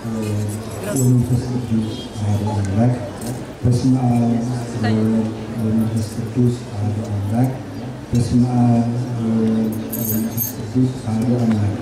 ወመንፈስ ቅዱስ አሐዱ አምላክ በስመ አብ ወወልድ ወመንፈስ ቅዱስ አሐዱ አምላክ በስመ አብ ወወልድ ወመንፈስ ቅዱስ አሐዱ አምላክ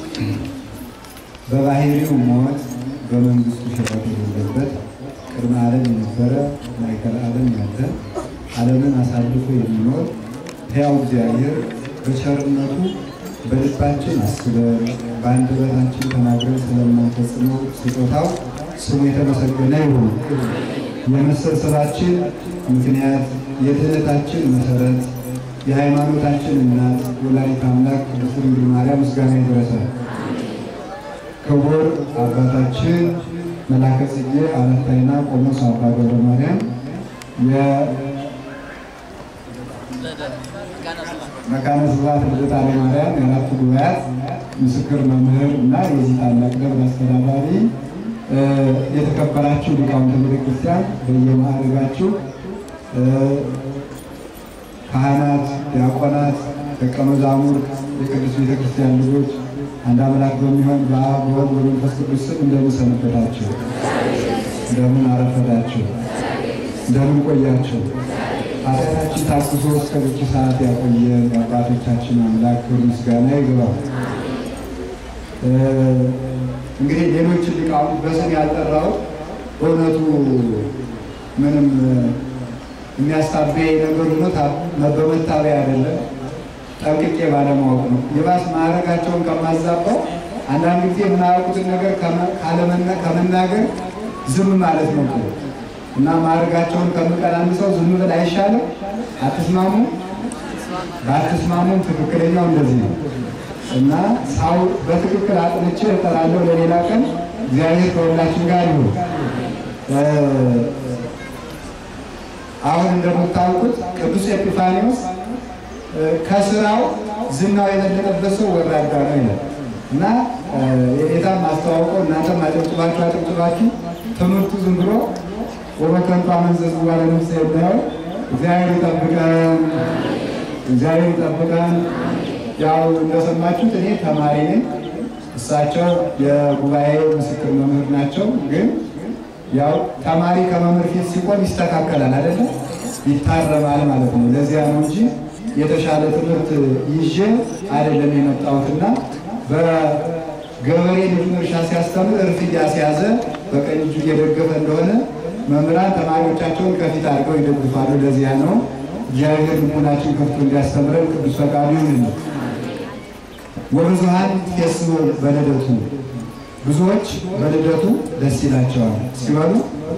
በባህሪው ሞት በመንግስቱ ሽረት የሌለበት ቅድመ ዓለም የነበረ ማዕከለ ዓለም ያለ ዓለምን አሳልፎ የሚኖር ሕያው እግዚአብሔር በቸርነቱ በልባችን አስበን በአንደበታችን ተናግረን ስለማንፈጽመው ስጦታው ስሙ የተመሰገነ ይሁን። የመሰብሰባችን ምክንያት የድኅነታችን መሰረት የሃይማኖታችን እናት ወላዲተ አምላክ ቅድስት ድንግል ማርያም ምስጋና ይድረሳል። ክቡር አባታችን መላከ ጽጌ አረታይና ቆሞስ አባ ገብረ ማርያም መካነ ስብሐት ልደታ ማርያም የአራቱ ጉባኤያት ምስክር መምህር እና የዚህ ታላቅ ደብር አስተዳዳሪ፣ የተከበራችሁ ሊቃውንተ ቤተክርስቲያን በየማዕረጋችሁ ካህናት፣ ዲያቆናት፣ ደቀ መዛሙርት፣ የቅዱስ ቤተክርስቲያን ልጆች አንድ አምላክ በሚሆን በአብ በወልድ በመንፈስ ቅዱስ ስም እንደምን ሰነበታችሁ? እንደምን አረፈዳችሁ? እንደምን ቆያችሁ? ኃጢአታችን ታግሶ እስከዚች ሰዓት ያቆየን የአባቶቻችን አምላክ ክብር ምስጋና ይግባው። እንግዲህ ሌሎችን ሊቃውንት በስም ያልጠራው በእውነቱ ምንም የሚያስታበይ ነገር ሆኖ በመታበይ አይደለም፣ ጠንቅቄ ባለማወቅ ነው። የባስ ማዕረጋቸውን ከማዛባው አንዳንድ ጊዜ የምናያውቁትን ነገር ከመናገር ዝም ማለት ነው እና ማዕረጋቸውን ከምቀናንሰው ዝም ብል አይሻልም? አትስማሙ? ባትስማሙም ትክክለኛው እንደዚህ ነው እና ሳው በትክክል አጥንቼ እጠራለሁ ለሌላ ቀን። እግዚአብሔር ከሁላችን ጋር ይሁን። አሁን እንደምታውቁት ቅዱስ ኤጲፋኒዎስ ከስራው ዝናው የበለጠበት ሰው ወራዳ ነው ይላል እና የጌታም አስተዋውቀው እናንተም አጨብጭባችሁ አጨብጭባችሁ ትምህርቱ ዝም ብሎ ወበከንቱ አመንዘዝ ባለ ነፍስ የምናየው እግዚአብሔር ይጠብቀን፣ እግዚአብሔር ይጠብቀን። ያው እንደሰማችሁት እኔ ተማሪ ነኝ፣ እሳቸው የጉባኤ ምስክር መምህር ናቸው። ግን ያው ተማሪ ከመምህር ፊት ሲቆም ይስተካከላል አይደለም፣ ይታረማል ማለት ነው። ለዚያ ነው እንጂ የተሻለ ትምህርት ይዤ አይደለም የመጣሁትና በገበሬ ልጁን እርሻ ሲያስተምር እርፍ እያስያዘ በቀኝ እጁ እየደገፈ እንደሆነ መምህራን ተማሪዎቻቸውን ከፊት አድርገው ይደግፋሉ። ለዚያ ነው እግዚአብሔር ልቡናችን ከፍቶ እንዲያስተምረን ቅዱስ ፈቃዱ ይሁን። ወብዙኃን ይትፌስሑ በልደቱ ብዙዎች በልደቱ ደስ ይላቸዋል ሲበሉ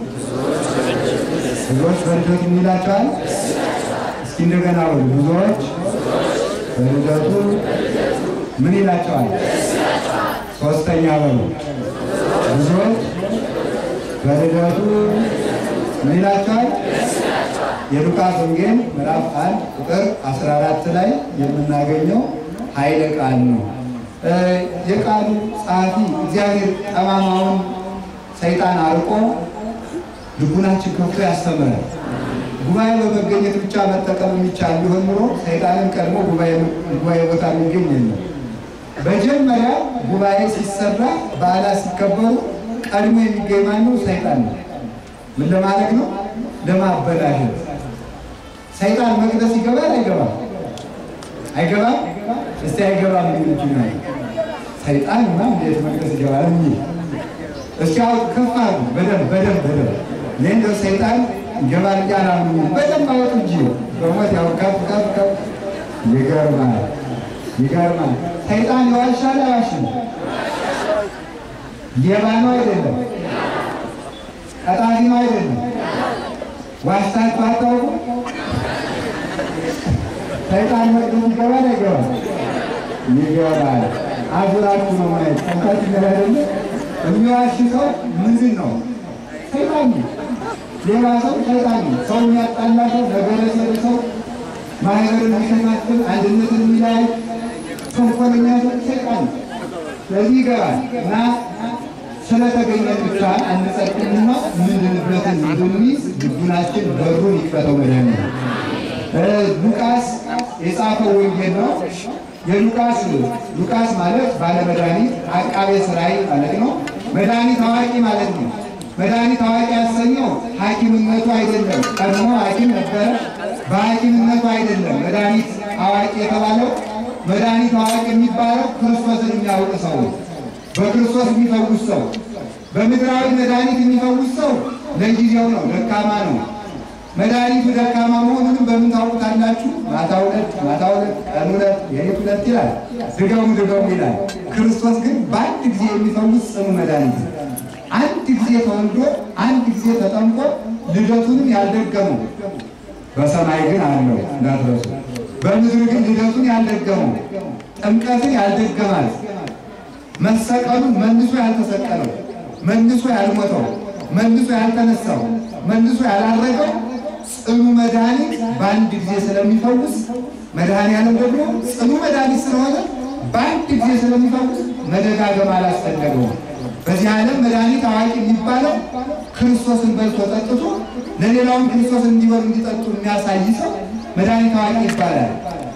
ብዙዎች በልደቱ ምን ይላቸዋል? እስኪ እንደገና በሉ። ብዙዎች በልደቱ ምን ይላቸዋል? ሶስተኛ በሉ። ብዙዎች በልደቱ ምን ይላቸዋል? የሉቃስ ወንጌል ምዕራፍ አንድ ቁጥር 14 ላይ የምናገኘው ኃይለ ቃል ነው። የቃሉ ጸሐፊ እግዚአብሔር ጠማማውን ሰይጣን አርቆ ልቡናችን ከፍቶ ያስተምራል። ጉባኤ በመገኘት ብቻ መጠቀም የሚቻል ቢሆን ኑሮ ሰይጣንን ቀድሞ ጉባኤ ቦታ የሚገኝ የለም። መጀመሪያ ጉባኤ ሲሰራ በዓላት ሲከበሩ ቀድሞ የሚገኝ ማነው? ሰይጣን ነው። ምን ለማድረግ ነው? ለማበላሸት። ሰይጣን መቅደስ ይገባል አይገባም? አይገባም? እስቲ አይገባም የሚሉት ነው። ሰይጣን ማ እንዴት መቅደስ ይገባል? እንጂ እስኪ አውጥ ከፍ አድርጉ። በደንብ በደንብ በደንብ እኔ እንደው ሰይጣን ይገባል እያላሉ በደንብ አወጡ እንጂ በሞት ያው ከፍ ከፍ ከፍ ይገርማል፣ ይገርማል። ሰይጣን ይዋሻል አይዋሽም? ሌባ ነው አይደለም? ቀጣፊ ነው አይደለም? ዋሽታችሁ አታውቁ? ሰይጣን መቅደስ ይገባል አይገባም? ይገባል። አዙራችሁ ነው ማየት ጠንቃች ነገር አይደለ? የሚዋሽ ሰው ምንድን ነው? ሰይጣን ነው። ሌላ ሰው ሰይጣን ነው። ሰው የሚያጣላ ሰው፣ ነገረ ሰሪ ሰው፣ ማህበርን የሚሸናክል አንድነትን የሚላይ ተንኮለኛ ሰው ሰይጣን ነው። ስለዚህ ይገባል እና ስለተገኘ ብቻ አንጸድቅምና ምንድንበትን እንድንይዝ ልቡናችን በሩን ይክፈተው መድኃኒዓለም ሉቃስ የጻፈው ወንጌል ነው። የሉቃስ ሉቃስ ማለት ባለመድኃኒት አቃቤ ሥራይ ማለት ነው። መድኃኒት አዋቂ ማለት ነው። መድኃኒት አዋቂ ያሰኘው ሐኪምነቱ አይደለም። ቀድሞ ሐኪም ነበረ። በሐኪምነቱ አይደለም መድኃኒት አዋቂ የተባለው። መድኃኒት አዋቂ የሚባለው ክርስቶስን የሚያውቅ ሰው ነው። በክርስቶስ የሚፈውስ ሰው በምድራዊ መድኃኒት የሚፈውስ ሰው ለጊዜው ነው፣ ደካማ ነው። መድኃኒቱ ደካማ መሆኑንም በምን ታውቁታላችሁ? ማታ ሁለት ማታ ሁለት ቀን ሁለት የሌት ሁለት ይላል፣ ድገሙ ድገሙ ይላል። ክርስቶስ ግን በአንድ ጊዜ የሚፈውስ ጽኑ መድኃኒት ነው። አንድ ጊዜ ተወልዶ አንድ ጊዜ ተጠምቆ ልደቱንም ያልደገመው በሰማይ ግን አለው እንዳትረሱ። በምድር ግን ልደቱን ያልደገመው ጥምቀትን ያልደገማት መሰቀሉን መልሶ ያልተሰቀለው መልሶ ያልሞተው መልሶ ያልተነሳው መልሶ ያላረገው ጽኑ መድኃኒት በአንድ ጊዜ ስለሚፈውስ መድኃኒዓለም ደግሞ ጽኑ መድኃኒት ስለሆነ በአንድ ጊዜ ስለሚፈውስ መደጋገም አላስፈለገውም። በዚህ ዓለም መድኃኒት አዋቂ የሚባለው ክርስቶስን በልቶ ጠጥቶ ለሌላውን ክርስቶስን እንዲበሉ እንዲጠጡ የሚያሳይ ሰው መድኃኒት አዋቂ ይባላል።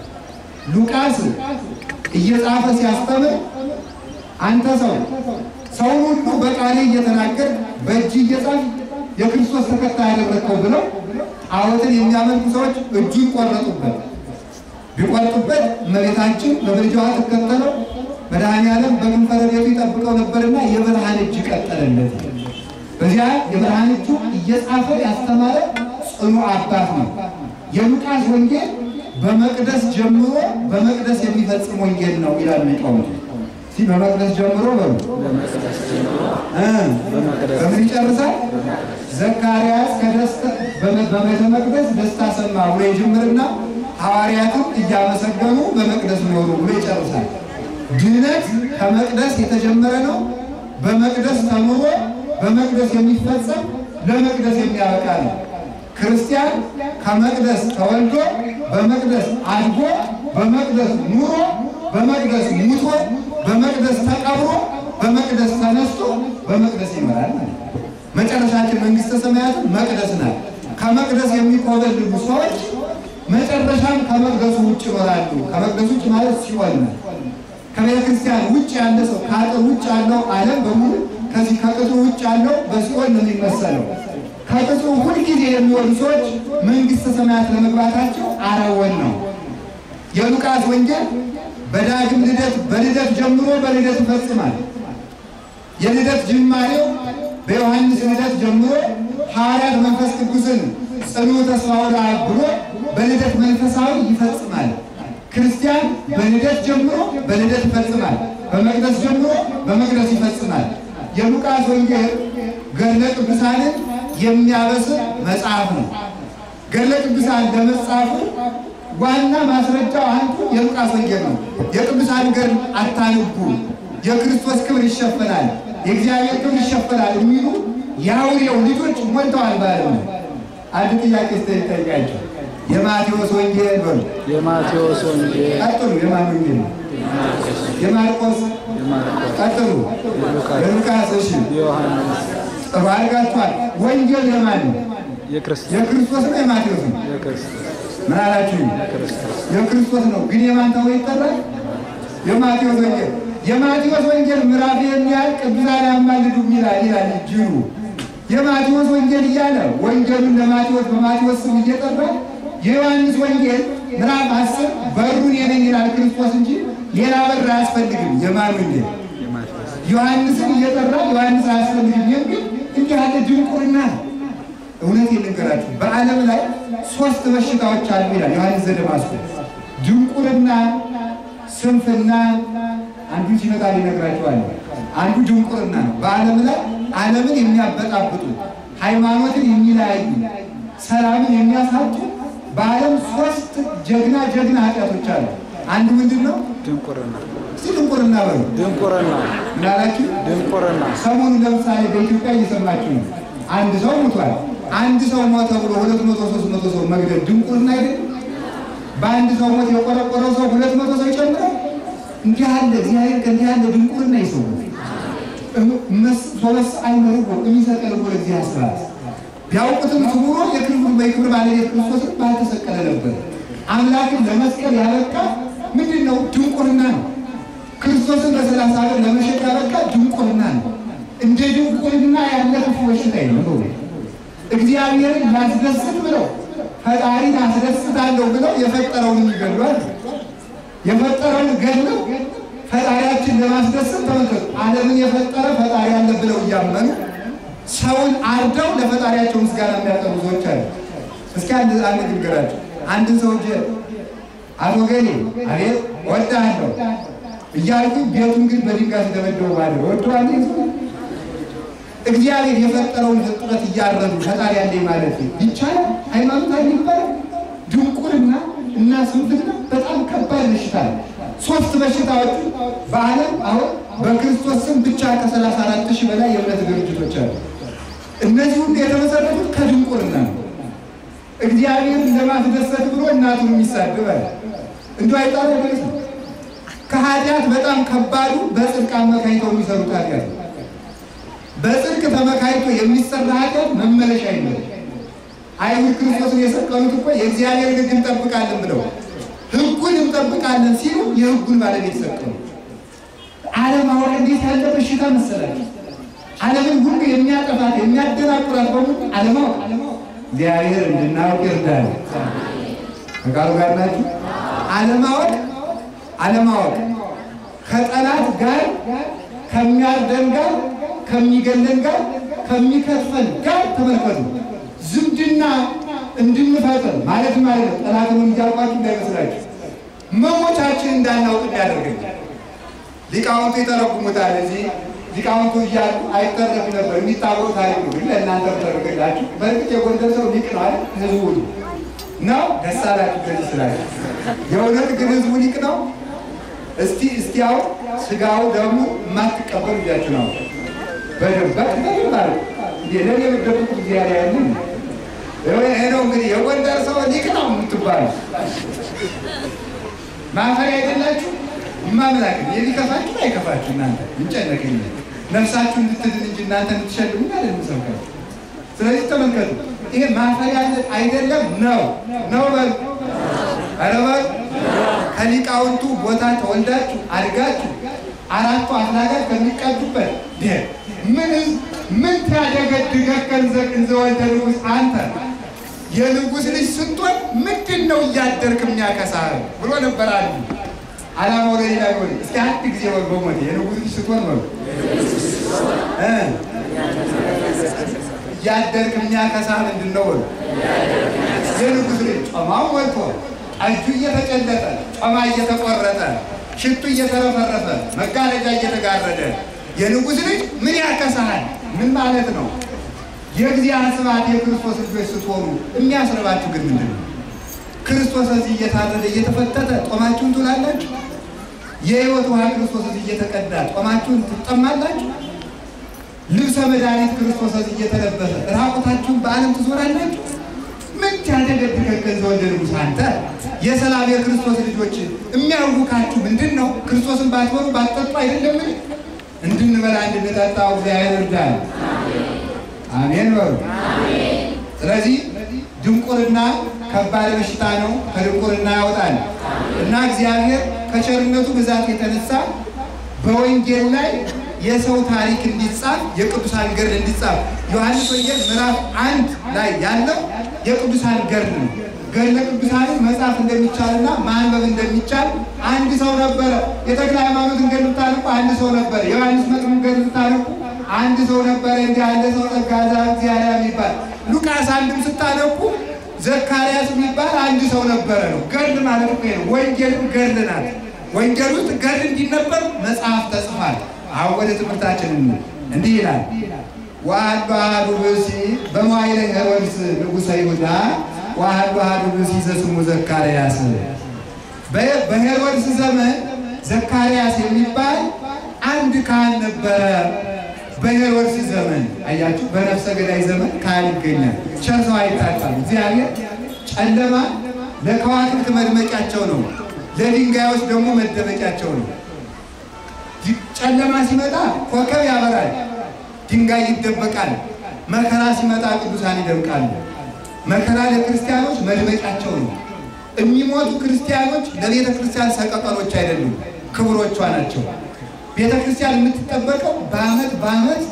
ሉቃስ እየጻፈ ሲያስተምር አንተ ሰው ሰውን ሁሉ በቃሌ እየተናገር በእጅ እየጻፍ የክርስቶስ ተከታይ ያደረግከው ብለው ጣዖትን የሚያመልኩ ሰዎች እጁን ቆረጡበት። ቢቆርጡበት እመቤታችን በምልጃዋ ትከተለው መድኃኔዓለም በከንፈረ ቤቱ ይጠብቀው ነበርና የብርሃን እጅ ቀጠለለት። በዚያ የብርሃን እጁ እየጻፈ ያስተማረ ጽኑ አባት ነው። የሉቃስ ወንጌል በመቅደስ ጀምሮ በመቅደስ የሚፈጽም ወንጌል ነው ይላል ሊቃውንቱ። እስኪ በመቅደስ ጀምሮ በሉ እ በምን ይጨርሳል? ዘካርያስ ከደስታ በቤተ መቅደስ ደስታ ሰማ ብሎ ይጀምርና ሐዋርያትም እያመሰገኑ በመቅደስ ኖሩ ብሎ ይጨርሳል። ድነት ከመቅደስ የተጀመረ ነው። በመቅደስ ተምሮ በመቅደስ የሚፈጸም ለመቅደስ የሚያበቃ ነው። ክርስቲያን ከመቅደስ ተወልዶ በመቅደስ አድጎ በመቅደስ ኑሮ በመቅደስ ሙቶ በመቅደስ ተቀብሮ በመቅደስ ተነስቶ በመቅደስ ይመራል ማለት ነው። መጨረሻችን መንግስተ ሰማያት መቅደስ ናት። ከመቅደስ የሚኮበልሉ ሰዎች መጨረሻም ከመቅደሱ ውጭ ይኖራሉ። ከመቅደሱ ውጭ ማለት ሲኦል ነው። ከቤተ ክርስቲያን ውጭ ያለ ሰው ከአጥር ውጭ ያለው ዓለም በሙሉ ከዚህ ከቅጥሩ ውጭ ያለው በሲኦል ነው የሚመሰለው። ከቅጥሩ ሁልጊዜ የሚወዱ ሰዎች መንግስተ ሰማያት ለመግባታቸው አረወን ነው። የሉቃስ ወንጌል በዳግም ልደት በልደት ጀምሮ በልደት ይፈጽማል። የልደት ጅማሬው በዮሐንስ ልደት ጀምሮ ሐዋርያት መንፈስ ቅዱስን ጽኑ ተስፋ ወደ አብ ብሎ በልደት መንፈሳዊ ይፈጽማል። ክርስቲያን በልደት ጀምሮ በልደት ይፈጽማል። በመቅደስ ጀምሮ በመቅደስ ይፈጽማል። የሉቃስ ወንጌል ገድለ ቅዱሳንን የሚያበስር መጽሐፍ ነው። ገድለ ቅዱሳን ለመጻፉ ዋና ማስረጃው አንዱ የሉቃስ ወንጌል ነው። የቅዱሳን ገድል አታንቡ፣ የክርስቶስ ክብር ይሸፈናል፣ የእግዚአብሔር ክብር ይሸፈናል የሚሉ የአውሬው ልጆች ሞልተዋል። ባለ አንድ ጥያቄ ስተጠይቃቸው የማቴዎስ ወንጌል በሉ የማቴዎስ ወንጌል፣ ቀጥሉ። የማን ወንጌል ነው? የማርቆስ ቀጥሉ። የሉቃስ እሺ፣ የዮሐንስ፣ ጥሩ አድርጋችኋል። ወንጌል የማን ነው? የክርስቶስ የክርስቶስ ነው የማቴዎስ ነው? የክርስቶስ ምን አላችሁ? የክርስቶስ የክርስቶስ ነው። ግን የማን ተብሎ ይጠራል? የማቴዎስ ወንጌል። የማቴዎስ ወንጌል ምዕራፍ የሚያህል ቅዱሳን ያማልዱ ይላል ይላል ጅሩ። የማቴዎስ ወንጌል እያለ ወንጌሉን ለማቴዎስ በማቴዎስ ስም እየጠራ የዮሐንስ ወንጌል ምዕራፍ አስር በሩን የነኝ ይላል ክርስቶስ እንጂ ሌላ በር አያስፈልግም። የማን ወንጌል የማቴዎስ ዮሐንስን እየጠራ ዮሐንስ አያስፈልግም የሚል እንዲህ ያለ ድንቁርና ነው። እውነት ልንገራችሁ በዓለም ላይ ሶስት በሽታዎች አሉ ይላል ዮሐንስ ዘደማስቆ። ድንቁርና፣ ስንፍና አንዱ ሲመጣ ሊነግራችኋል። አንዱ ድንቁርና ነው። በዓለም ላይ ዓለምን የሚያበጣብጡ ሃይማኖትን የሚለያዩ ሰላምን የሚያሳጡ በዓለም ሶስት ጀግና ጀግና ኃጢአቶች አሉ። አንዱ ምንድን ነው? ድንቁርና እስቲ ድንቁርና በሉ። ድንቁርና ምን አላችሁ? ድንቁርና ሰሞኑን ለምሳሌ በኢትዮጵያ እየሰማችሁ ነው። አንድ ሰው ሞቷል። አንድ ሰው ሞተ ብሎ ሁለት መቶ ሶስት መቶ ሰው መግደል ድንቁርና አይደለም? በአንድ ሰው ሞት የቆረቆረው ሰው ሁለት መቶ ሰው ይጨምራል። እንዲህ ያለ እግዚአብሔር ከእንዲህ ያለ ድንቁርና ይሰው ሶበስ አይመርጎ የሚሰቀል ብሎ እግዚአብሔር ስራት ቢያውቁትም ክቡሮ የክብር በክብር ባለቤት ክርስቶስን ባልተሰቀለ ነበር። አምላክን ለመስቀል ያበቃ ምንድን ነው? ድንቁርና ነው። ክርስቶስን በሰላሳ ብር ለመሸጥ ያበቃ ድንቁርና ነው። እንደ ድንቁርና ያለ ክፉ በሽታ የለም። እግዚአብሔርን ላስደስት ብለው ፈጣሪን አስደስታለሁ ብለው የፈጠረውን ይገድሏል። የፈጠረውን ገድለው ፈጣሪያችን ለማስደሰት ተመልከቱ። ዓለምን የፈጠረ ፈጣሪ አለ ብለው እያመኑ ሰውን አርደው ለፈጣሪያቸው ምስጋና የሚያቀርቡ ሰዎች አሉ። እስኪ አንድ አንድ ንገራቸው። አንድን ሰው እጅ አቶ ገሌ አቤት ወዳለሁ እያልኩ ቤቱን ግን በድንጋይ ሲደበደቡ ባለ ወደዋለ እግዚአብሔር የፈጠረውን ፍጥረት እያረዱ ፈጣሪ ያለኝ ማለት ይቻላል? ሃይማኖት አለ ይባላል? ድንቁርና እና ስንፍና በጣም ከባድ በሽታ ነው። ሶስት በሽታዎች በዓለም አሁን በክርስቶስ ስም ብቻ ከሰላሳ አራት ሺህ በላይ የእምነት ድርጅቶች አሉ። እነዚህ ሁሉ የተመሰረቱት ከድንቁርና ነው። እግዚአብሔርን ለማስደሰት ብሎ እናቱን የሚሳድባል እንዲ አይጣለ ማለት ነው። ከኃጢአት በጣም ከባዱ በጽድቅ አመካኝተው የሚሰሩት ኃጢአት ነው። በጽድቅ ተመካኝቶ የሚሰራ ኃጢአት መመለሻ የለም። አይሁድ ክርስቶስን የሰቀሉት እኮ የእግዚአብሔር ሕግ እንጠብቃለን ብለው ሕጉን እንጠብቃለን ሲሉ የሕጉን ባለቤት ሰቀሉ። ዓለማዊ እንዴት ያለ በሽታ መሰላችሁ! ዓለምን ሁሉ የሚያጠፋት የሚያደናቁራት በሙሉ ዓለማወቅ። እግዚአብሔር እንድናውቅ ይርዳል። ከቃሉ ጋር ናችሁ። ዓለማወቅ ዓለማወቅ ከጠላት ጋር ከሚያርደን ጋር ከሚገለን ጋር ከሚከትፈን ጋር ተመልከቱ ዝምድና እንድንፈጥር ማለት ማለት ነው። ጠላትን እንዲያውቋችሁ እንዳይመስላችሁ መሞቻችን እንዳናውቅ እንዳያደርገኝ ሊቃውንቱ ይተረጉሙታል። እዚህ ሊቃውንቱ እያሉ አይተረፍ ነበር የሚታወቅ ታሪክ ነው። ግን ለእናንተ ተረግላችሁ በእርግጥ የጎንደር ሰው ሊቅ ነው አይደል? ህዝቡ ነው። ደስ አላችሁ ከዚህ ስላችሁ። የእውነት ግን ህዝቡ ሊቅ ነው። እስቲ እስቲ አሁን ስጋው ደግሞ የማትቀበሉ እያችሁ ነው በደንበት በደንብ እንዴ ለኔ የምትደብቁ እግዚአብሔር ያለን ይሄ ነው እንግዲህ የጎንደር ሰው ሊቅ ነው የምትባሉ ማፈሪያ አይደላችሁ። ማምላክ የሚከፋችሁ አይከፋችሁ። እናንተ እንጨነቅኝ ነፍሳችሁ እንድትድን እንጂ እናንተ እንድትሸልሙ አይደል የምሰብካችሁ። ስለዚህ ተመልከቱ፣ ይሄ ማፈሪያ አይደለም ነው ነው በሉ ኧረ በሉ ከሊቃውንቱ ቦታ ተወልዳችሁ አድጋችሁ አራቱ አፍላጋት ከሚቀዱበት ምን ምን ታደገድገከን ዘቅን ዘወልደ ንጉሥ አንተ የንጉሥ ልጅ ስትሆን ምንድን ነው እያደርክ የሚያከሳህ ብሎ ነበር አሉ። አላማው ለሌላ ሆን እስኪ አንድ ጊዜ ወር በሞት የንጉሥ ልጅ ስትሆን ነው እያደርክ የሚያከሳህ ምንድን ነው? የንጉሥ ልጅ ጮማው ሞልቶ ጠጁ እየተጨለጠ ጮማ እየተቆረጠ ሽቱ እየተረፈረፈ መጋረጃ እየተጋረደ የንጉሥ ልጅ ምን ያከሳሃል? ምን ማለት ነው? የእግዚአብሔር ስብሐት የክርስቶስ ልጆች ስትሆኑ የሚያስረባችሁ ግን ምንድን ነው? ክርስቶስ እዚህ እየታረደ እየተፈተተ ጦማችሁን ትውላላችሁ። የሕይወት ውሃ ክርስቶስ እዚህ እየተቀዳ ጦማችሁን ትጠማላችሁ። ልብሰ መድኃኒት ክርስቶስ እዚህ እየተለበሰ ራቁታችሁን በዓለም ትዞራላችሁ። ምን ያደገድገን ዘወልደ ንጉሥ አንተ የሰላም የክርስቶስ ልጆች የሚያውካችሁ ምንድን ነው? ክርስቶስን ባትበሉ ባትጠጡ አይደለምን? እንድንበላ እንድንጠጣው እግዚአብሔር እርዳን። አሜን በሉ። ስለዚህ ድንቁርና ከባድ በሽታ ነው። ከድንቁርና ያወጣል እና እግዚአብሔር ከቸርነቱ ብዛት የተነሳ በወንጌል ላይ የሰው ታሪክ እንዲጻፍ የቅዱሳን ገድል እንዲጻፍ ዮሐንስ ወንጌል ምዕራፍ አንድ ላይ ያለው የቅዱሳን ገድል ነው። ገድለ ቅዱሳንን መጻፍ እንደሚቻልና ማንበብ እንደሚቻል አንድ ሰው ነበረ። የተክለ ሃይማኖትን ገድል ብታነቡ አንድ ሰው ነበረ። የዮሐንስ መጥምቅ ገድል ብታነቡ አንድ ሰው ነበረ። እንዲህ ያለ ሰው ጸጋዛ እግዚአብሔር የሚባል ሉቃስ አንድም ስታነቡ ዘካርያስ የሚባል አንድ ሰው ነበረ ነው። ገድል ማለት እኮ ነው። ወንጌልም ገድል ናት። ወንጌል ውስጥ ገድል እንዲነበብ መጽሐፍ ተጽፏል። አሁን ወደ ትምህርታችን እንዲህ ይላል። ወአሐዱ አሐዱ ብእሲ በመዋዕለ ሄሮድስ ንጉሠ ይሁዳ ወአሐዱ አሐዱ ብእሲ ዘስሙ ዘካርያስ። በሄሮድስ ዘመን ዘካርያስ የሚባል አንድ ካህን ነበረ። በሄሮድስ ዘመን አያችሁ፣ በነፍሰ ገዳይ ዘመን ካህን ይገኛል። ቸር ሰው አይታጣም። እግዚአብሔር ጨለማ ለከዋክብት መድመቂያቸው ነው፣ ለድንጋዮች ደግሞ መደበቂያቸው ነው። ጨለማ ሲመጣ ኮከብ ያበራል፣ ድንጋይ ይደበቃል። መከራ ሲመጣ ቅዱሳን ይደምቃሉ። መከራ ለክርስቲያኖች መድመቂያቸው ነው። የሚሞቱ ክርስቲያኖች ለቤተ ክርስቲያን ሰቀቀኖች አይደሉም፣ ክብሮቿ ናቸው። ቤተ ክርስቲያን የምትጠበቀው በዓመት በዓመት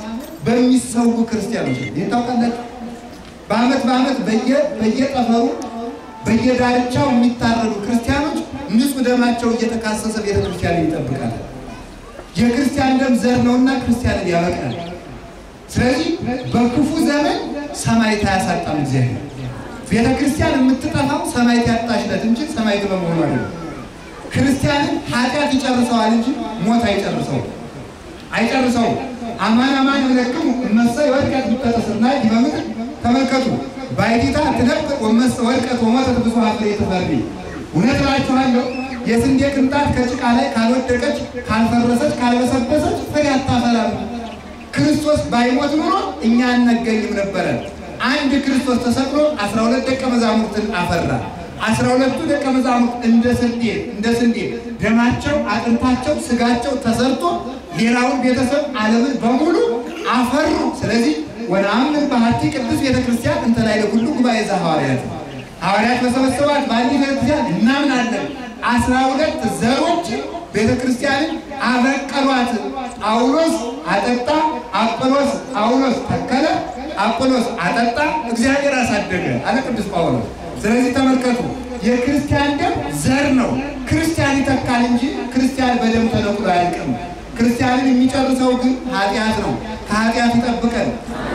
በሚሰዉ ክርስቲያኖች ነው። ይህን ታውቃላችሁ? በዓመት በዓመት በየ- በየጠፈሩ በየዳርቻው የሚታረዱ ክርስቲያኖች ንጹሕ ደማቸው እየተካሰሰ ቤተክርስቲያንን ይጠብቃል። የክርስቲያን ደም ዘር ነውና ክርስቲያንን ያበቅላል። ስለዚህ በክፉ ዘመን ሰማዕት አያሳጣም እግዚአብሔር። ቤተ ክርስቲያን የምትጠፋው ሰማዕት ያጣችለት እንጂ ሰማዕት በመሆኑ አይደለም። ክርስቲያንን ኃጢአት ይጨርሰዋል እንጂ ሞት አይጨርሰውም አይጨርሰውም። አማን አማን እብለክሙ እመሰ ወድቀት ብትተስርና በምድር ተመልከቱ ባይቲታ ትነጥቅ ወመሰ ወድቀት ወሞተት ብዙኃ ፍሬ ትፈሪ። እውነት እላችኋለሁ የስንዴ ቅንጣት ከጭቃ ላይ ካልወደቀች ካልፈረሰች ካልበሰበሰች ፍሬ አታፈራም። ክርስቶስ ባይሞት ኖሮ እኛ አናገኝም ነበረ። አንድ ክርስቶስ ተሰቅሎ አስራ ሁለት ደቀ መዛሙርትን አፈራ። አስራ ሁለቱ ደቀ መዛሙርት እንደ ስንዴ እንደ ስንዴ ደማቸው፣ አጥንታቸው፣ ስጋቸው ተሰርቶ ሌላውን ቤተሰብ ዓለምን በሙሉ አፈሩ። ስለዚህ ወነአምን በሀቲ ቅዱስ ቤተክርስቲያን እንተ ላዕለ ኩሉ ጉባኤ ዘሐዋርያት ሐዋርያት በሰበሰባት በአንዲት ቤተክርስቲያን እናምናለን። አስራ ሁለት ዘሮች ቤተክርስቲያንን አበቀሏት። ጳውሎስ አጠጣ፣ አጵሎስ ጳውሎስ ተከለ፣ አጵሎስ አጠጣ፣ እግዚአብሔር አሳደገ አለ ቅዱስ ጳውሎስ። ስለዚህ ተመልከቱ፣ የክርስቲያን ደም ዘር ነው። ክርስቲያን ይተካል እንጂ ክርስቲያን በደም ተነቅሎ አያልቅም። ክርስቲያንን የሚጨርሰው ግን ኃጢአት ነው። ከኃጢአት ይጠብቀን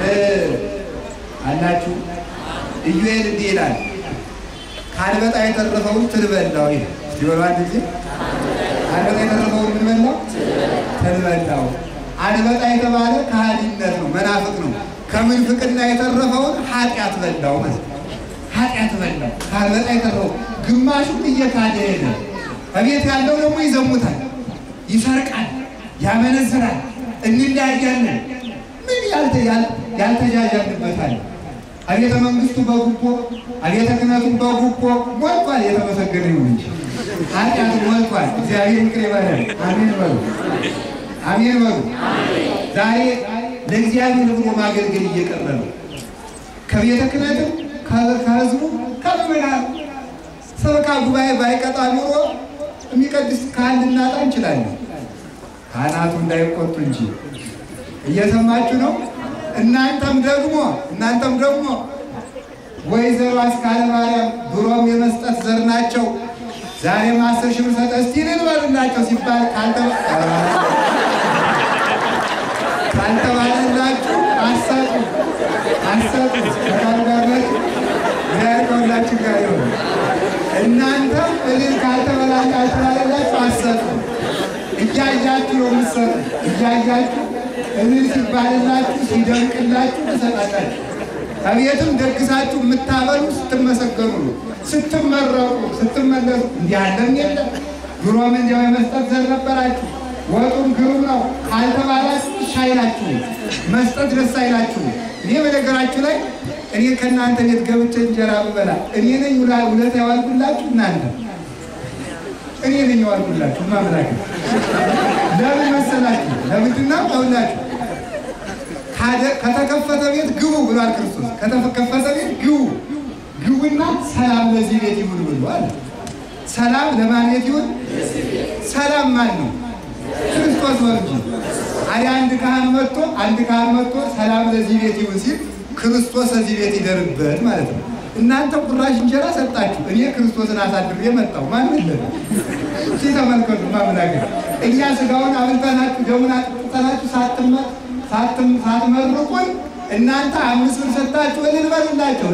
አላችሁ። ኢዩኤል እንዲህ ይላል፣ ከአንበጣ የተረፈውን ትል በላው ይላል። እስቲ በሉ አንድ ጊዜ አንበጣ የተረፈውን ምን በላው? ትል በላው። አንበጣ የተባለ ከሃዲነት ነው፣ መናፍቅ ነው። ከምንፍቅና የተረፈውን ኃጢአት በላው ማለት ነው። ኃጢአት በላው። ከአንበጣ የተረፈው ግማሹን እየካደ ሄደ። እቤት ያለው ደግሞ ይዘሙታል፣ ይሰርቃል፣ ያመነዝራል፣ እንለያያለን። ምን ያልተጃጃልበታል? አቤተ መንግስቱ በጉቦ አቤተ ክህነቱ በጉቦ ሞልቷል። የተመሰገነ ይሁን እንጂ ኃጢአት ሞልቷል። እግዚአብሔር ይቅር ይበለን። አሜን በሉ፣ አሜን በሉ። ዛሬ ለእግዚአብሔር ብሎ ማገልገል እየቀረ ነው። ከቤተ ክህነትም ከህዝቡ ከምናል ሰበካ ጉባኤ ባይቀጣ ኑሮ የሚቀድስ ካህን ልናጣ እንችላለን። ካህናቱ እንዳይቆጡ እንጂ እየሰማችሁ ነው። እናንተም ደግሞ እናንተም ደግሞ ወይዘሮ አስካለ ማርያም ድሮም የመስጠት ዘር ናቸው። ዛሬም አስር ሺህ ብር ሰጠ እስቲ ልንበልላቸው ሲባል ካልተባለላችሁ አሰጡ አሰጡ ተቃርጋበት እግዚአብሔር ከሁላችን ጋር ይሁን። እናንተም እልል ካልተበላላችሁ ላለላችሁ አሰጡ። እያያችሁ ነው የምትሰጡ እያያችሁ እልል ሲባልላችሁ ሲደንቅላችሁ ትሰጣላችሁ። ከቤትም ደግሳችሁ የምታበሉ ስትመሰገኑ ነው። ስትመረቁ ስትመለሱ እንዲህ ያለም የለም ድሮም እንዲያው የመስጠት ዘር ነበራችሁ። ወጡም ግሩም ነው ካልተባላችሁ እሺ አይላችሁ፣ መስጠት ደስ አይላችሁ። እኔ በነገራችሁ ላይ እኔ ከእናንተ ቤት ገብቼ እንጀራ ብበላ እኔ ነኝ ውለታ ያዋልኩላችሁ እናንተ እኔ ነኝ ያዋልኩላችሁ ማምላክ ለምን መሰላችሁ? ለምንድን ነው አውላችሁ ከተከፈተ ቤት ግቡ ብሏል ክርስቶስ። ከተከፈተ ቤት ግቡ ግቡና ሰላም ለዚህ ቤት ይሁን ብሏል። ሰላም ለማን ቤት ይሁን? ሰላም ማን ነው? ክርስቶስ ነው እንጂ። አዲያ አንድ ካህን መጥቶ አንድ ካህን መጥቶ ሰላም ለዚህ ቤት ይሁን ሲል ክርስቶስ እዚህ ቤት ይደርበት ማለት ነው። እናንተ ቁራሽ እንጀራ ሰጣችሁ፣ እኔ ክርስቶስን አሳድሬ መጣሁ። ማን ለ እስኪ ተመልከቱ። ማምላገር እኛ ስጋውን አብልተናችሁ ደሙን አጥጥተናችሁ ሳትመርቁን እናንተ አምስት ብር ሰጣችሁ እልል በሉላቸው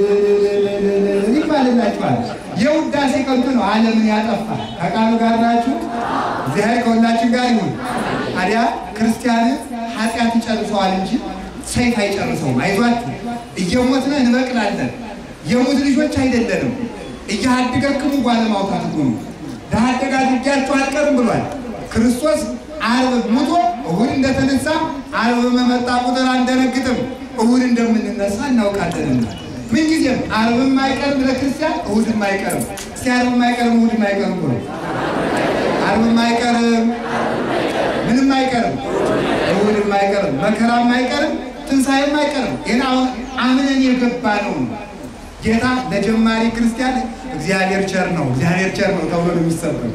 ይባልላችኋል። የውዳሴ ከንቱ ነው፣ ዓለምን ያጠፋ ከቃሉ ጋር ናችሁ። እግዚአብሔር ከሁላችን ጋር ይሁን። ታዲያ ክርስቲያንን ኃጢአት ይጨርሰዋል እንጂ ሰይፍ አይጨርሰውም። አይዟችሁ፣ እየሞትነ እንበቅላለን። የሙት ልጆች አይደለንም። እያሃድገክሙ ጓለማውታት ሁኑ ለአደጋ አድርጊያችሁ አልቀርም ብሏል ክርስቶስ። ዓርብ ሙቶ እሁድ እንደተነሳ ዓርብ በመጣ ቁጥር አንደነግጥም፣ እሁድ እንደምንነሳ እናውቃለንና ምንጊዜም ዓርብም አይቀርም ለክርስቲያን፣ እሁድም አይቀርም። እስቲ ዓርብም አይቀርም እሁድም አይቀርም ብሎ ዓርብም አይቀርም ምንም አይቀርም፣ እሁድም አይቀርም፣ መከራም አይቀርም፣ ትንሣኤም አይቀርም። ይህን አሁን አምነን የገባ ነው። ጌታ ለጀማሪ ክርስቲያን እግዚአብሔር ቸር ነው፣ እግዚአብሔር ቸር ነው ተብሎ ነው የሚሰበው።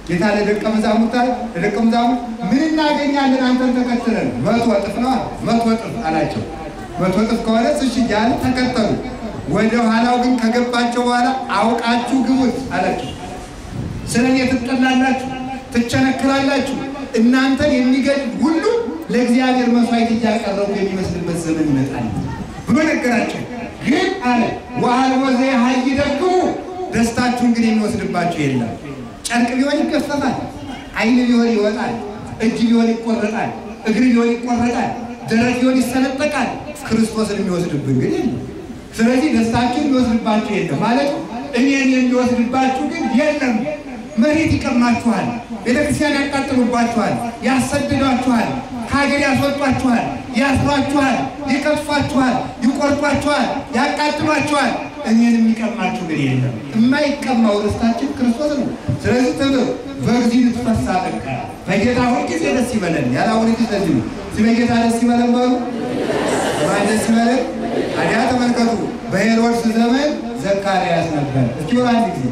ጌታ ለደቀ መዛሙርት አለ ለደቀ መዛሙርት ምን እናገኛለን አንተን ተከትለን? መቶ እጥፍ ነው መቶ እጥፍ አላቸው። መቶ እጥፍ ከሆነ እሺ እያለ ተከተሉ። ወደ ኋላው ግን ከገባቸው በኋላ አውቃችሁ ግቡት አላቸው። ስለ እኔ ትጠላላችሁ፣ ትቸነክራላችሁ። እናንተን የሚገድል ሁሉ ለእግዚአብሔር መስዋዕት እያቀረቡ የሚመስልበት ዘመን ይመጣል ብሎ ነገራቸው። ግን አለ ወአልቦ ዘያሃይደክሙ ደስታችሁን ግን የሚወስድባችሁ የለም። ጨርቅ ቢሆን ይገፈፋል፣ ዓይን ቢሆን ይወጣል፣ እጅ ቢሆን ይቆረጣል፣ እግር ቢሆን ይቆረጣል፣ ደረት ቢሆን ይሰነጠቃል። ክርስቶስን የሚወስድብን ግን የለም። ስለዚህ ደስታችሁን የሚወስድባችሁ የለም ማለት እኔን የሚወስድባችሁ ግን የለም። መሬት ይቀማችኋል፣ ቤተክርስቲያን ያቃጥሉባችኋል፣ ያሰድዷችኋል፣ ከሀገር ያስወጧችኋል፣ ያስሯችኋል፣ ይቀጥፏችኋል፣ ይቆርጧችኋል፣ ያቃጥሏችኋል። እኔን የሚቀማችሁ ግን የለም። የማይቀማው ርስታችን ክርስቶስ ነው። ስለዚህ ትምህር በጊዜ ልትፈሳ ጠቃ በጌታ ሁልጊዜ ደስ ይበለን። ያላሁን ጊዜ ስለዚህ ነው። በጌታ ደስ ይበለን በሉ ማን ደስ ይበለን። ታዲያ ተመልከቱ፣ በሄሮድስ ዘመን ዘካርያስ ነበር። እስኪ በሉ አንድ ጊዜ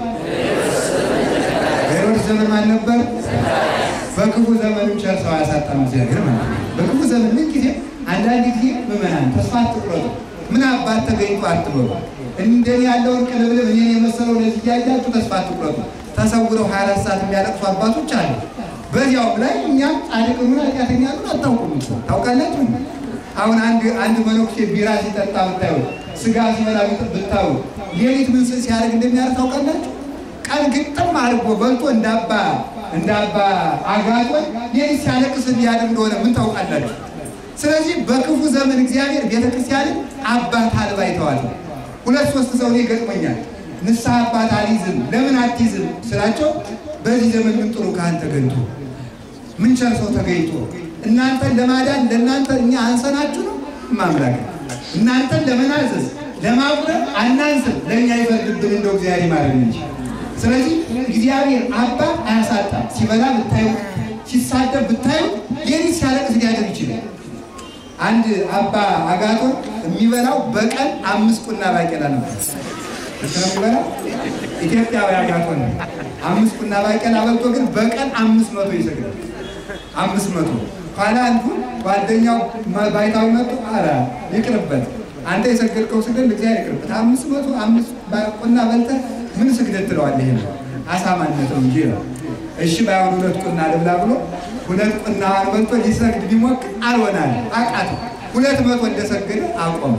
በሄሮድስ ዘመን ማን ነበር? በክፉ ዘመንም ቸር ሰው ያሳጣን እግዚአብሔር ማለት ነው። በክፉ ዘመን ምን ጊዜ አንዳንድ ጊዜ ምዕመናን ተስፋ አትቁረጡ። ምን አባት ተገኝቶ አትበሉ። እንደኔ ያለውን ቅልብልብ እኔን የመሰለው ለዚህ እያያችሁ ተስፋ አትቁረጡ። ተሰውረው 24 ሰዓት የሚያለቅሱ አባቶች አሉ። በዚያውም ላይ እኛም ጻድቅ ሆነ ኃጢአተኛ ሆነ አታውቁም። ታውቃላችሁ። አሁን አንድ አንድ መነኩሴ ቢራ ሲጠጣ ብታዩ፣ ስጋ ሲበላ ብታዩ፣ ሌሊት ምን ሲያደርግ እንደሚያደርግ ታውቃላችሁ። ቀን ግጥም አድርጎ በልቶ እንዳባ እንዳባ አጋጦን ሌሊት ሲያለቅስ ሊያደርግ እንደሆነ ምን ታውቃላችሁ። ስለዚህ በክፉ ዘመን እግዚአብሔር ቤተክርስቲያንን አባት አልባ ይተዋል። ሁለት ሶስት ሰው እኔ ገጥሞኛል። ንስሐ አባት አልይዝም ለምን አትይዝም ስላቸው በዚህ ዘመን ምን ጥሩ ካህን ተገኝቶ ምን ቸር ሰው ተገኝቶ እናንተን ለማዳን ለእናንተ እኛ አንሰናችሁ ነው ማምላክ እናንተን ለመናዘዝ ለማቁረብ አናንስም ለእኛ ይፈርድብን እንደው እግዚአብሔር ይማረን እንጂ ስለዚህ እግዚአብሔር አባት አያሳጣም ሲበላ ብታዩ ሲሳደብ ብታዩ ሌሊት ሲያለቅስ ሊያደር ይችላል አንድ አባ አጋቶን የሚበላው በቀን አምስት ቁና ባቄላ ነበር የሚበላው ኢትዮጵያዊ አጋቶን ነው አምስት ቁና ባቄላ በልቶ ግን በቀን አምስት መቶ ይሰግዳል አምስት መቶ ኋላ አንዱ ጓደኛው ባይታዊ መጡ አረ ይቅርበት አንተ የሰገድከው ስግደት እግዚአብሔር ይቅርበት አምስት መቶ አምስት ቁና በልተህ ምን ስግደት ትለዋለህ ይሄ አሳማነት ነው እንጂ ነው እሺ ባይሆን ሁለት ቁና ልብላ ብሎ ሁለት ቁና በልቶ ሊሰግድ ቢሞክር አልሆናል አቃተው ሁለት መቶ እንደሰገደ አቆመ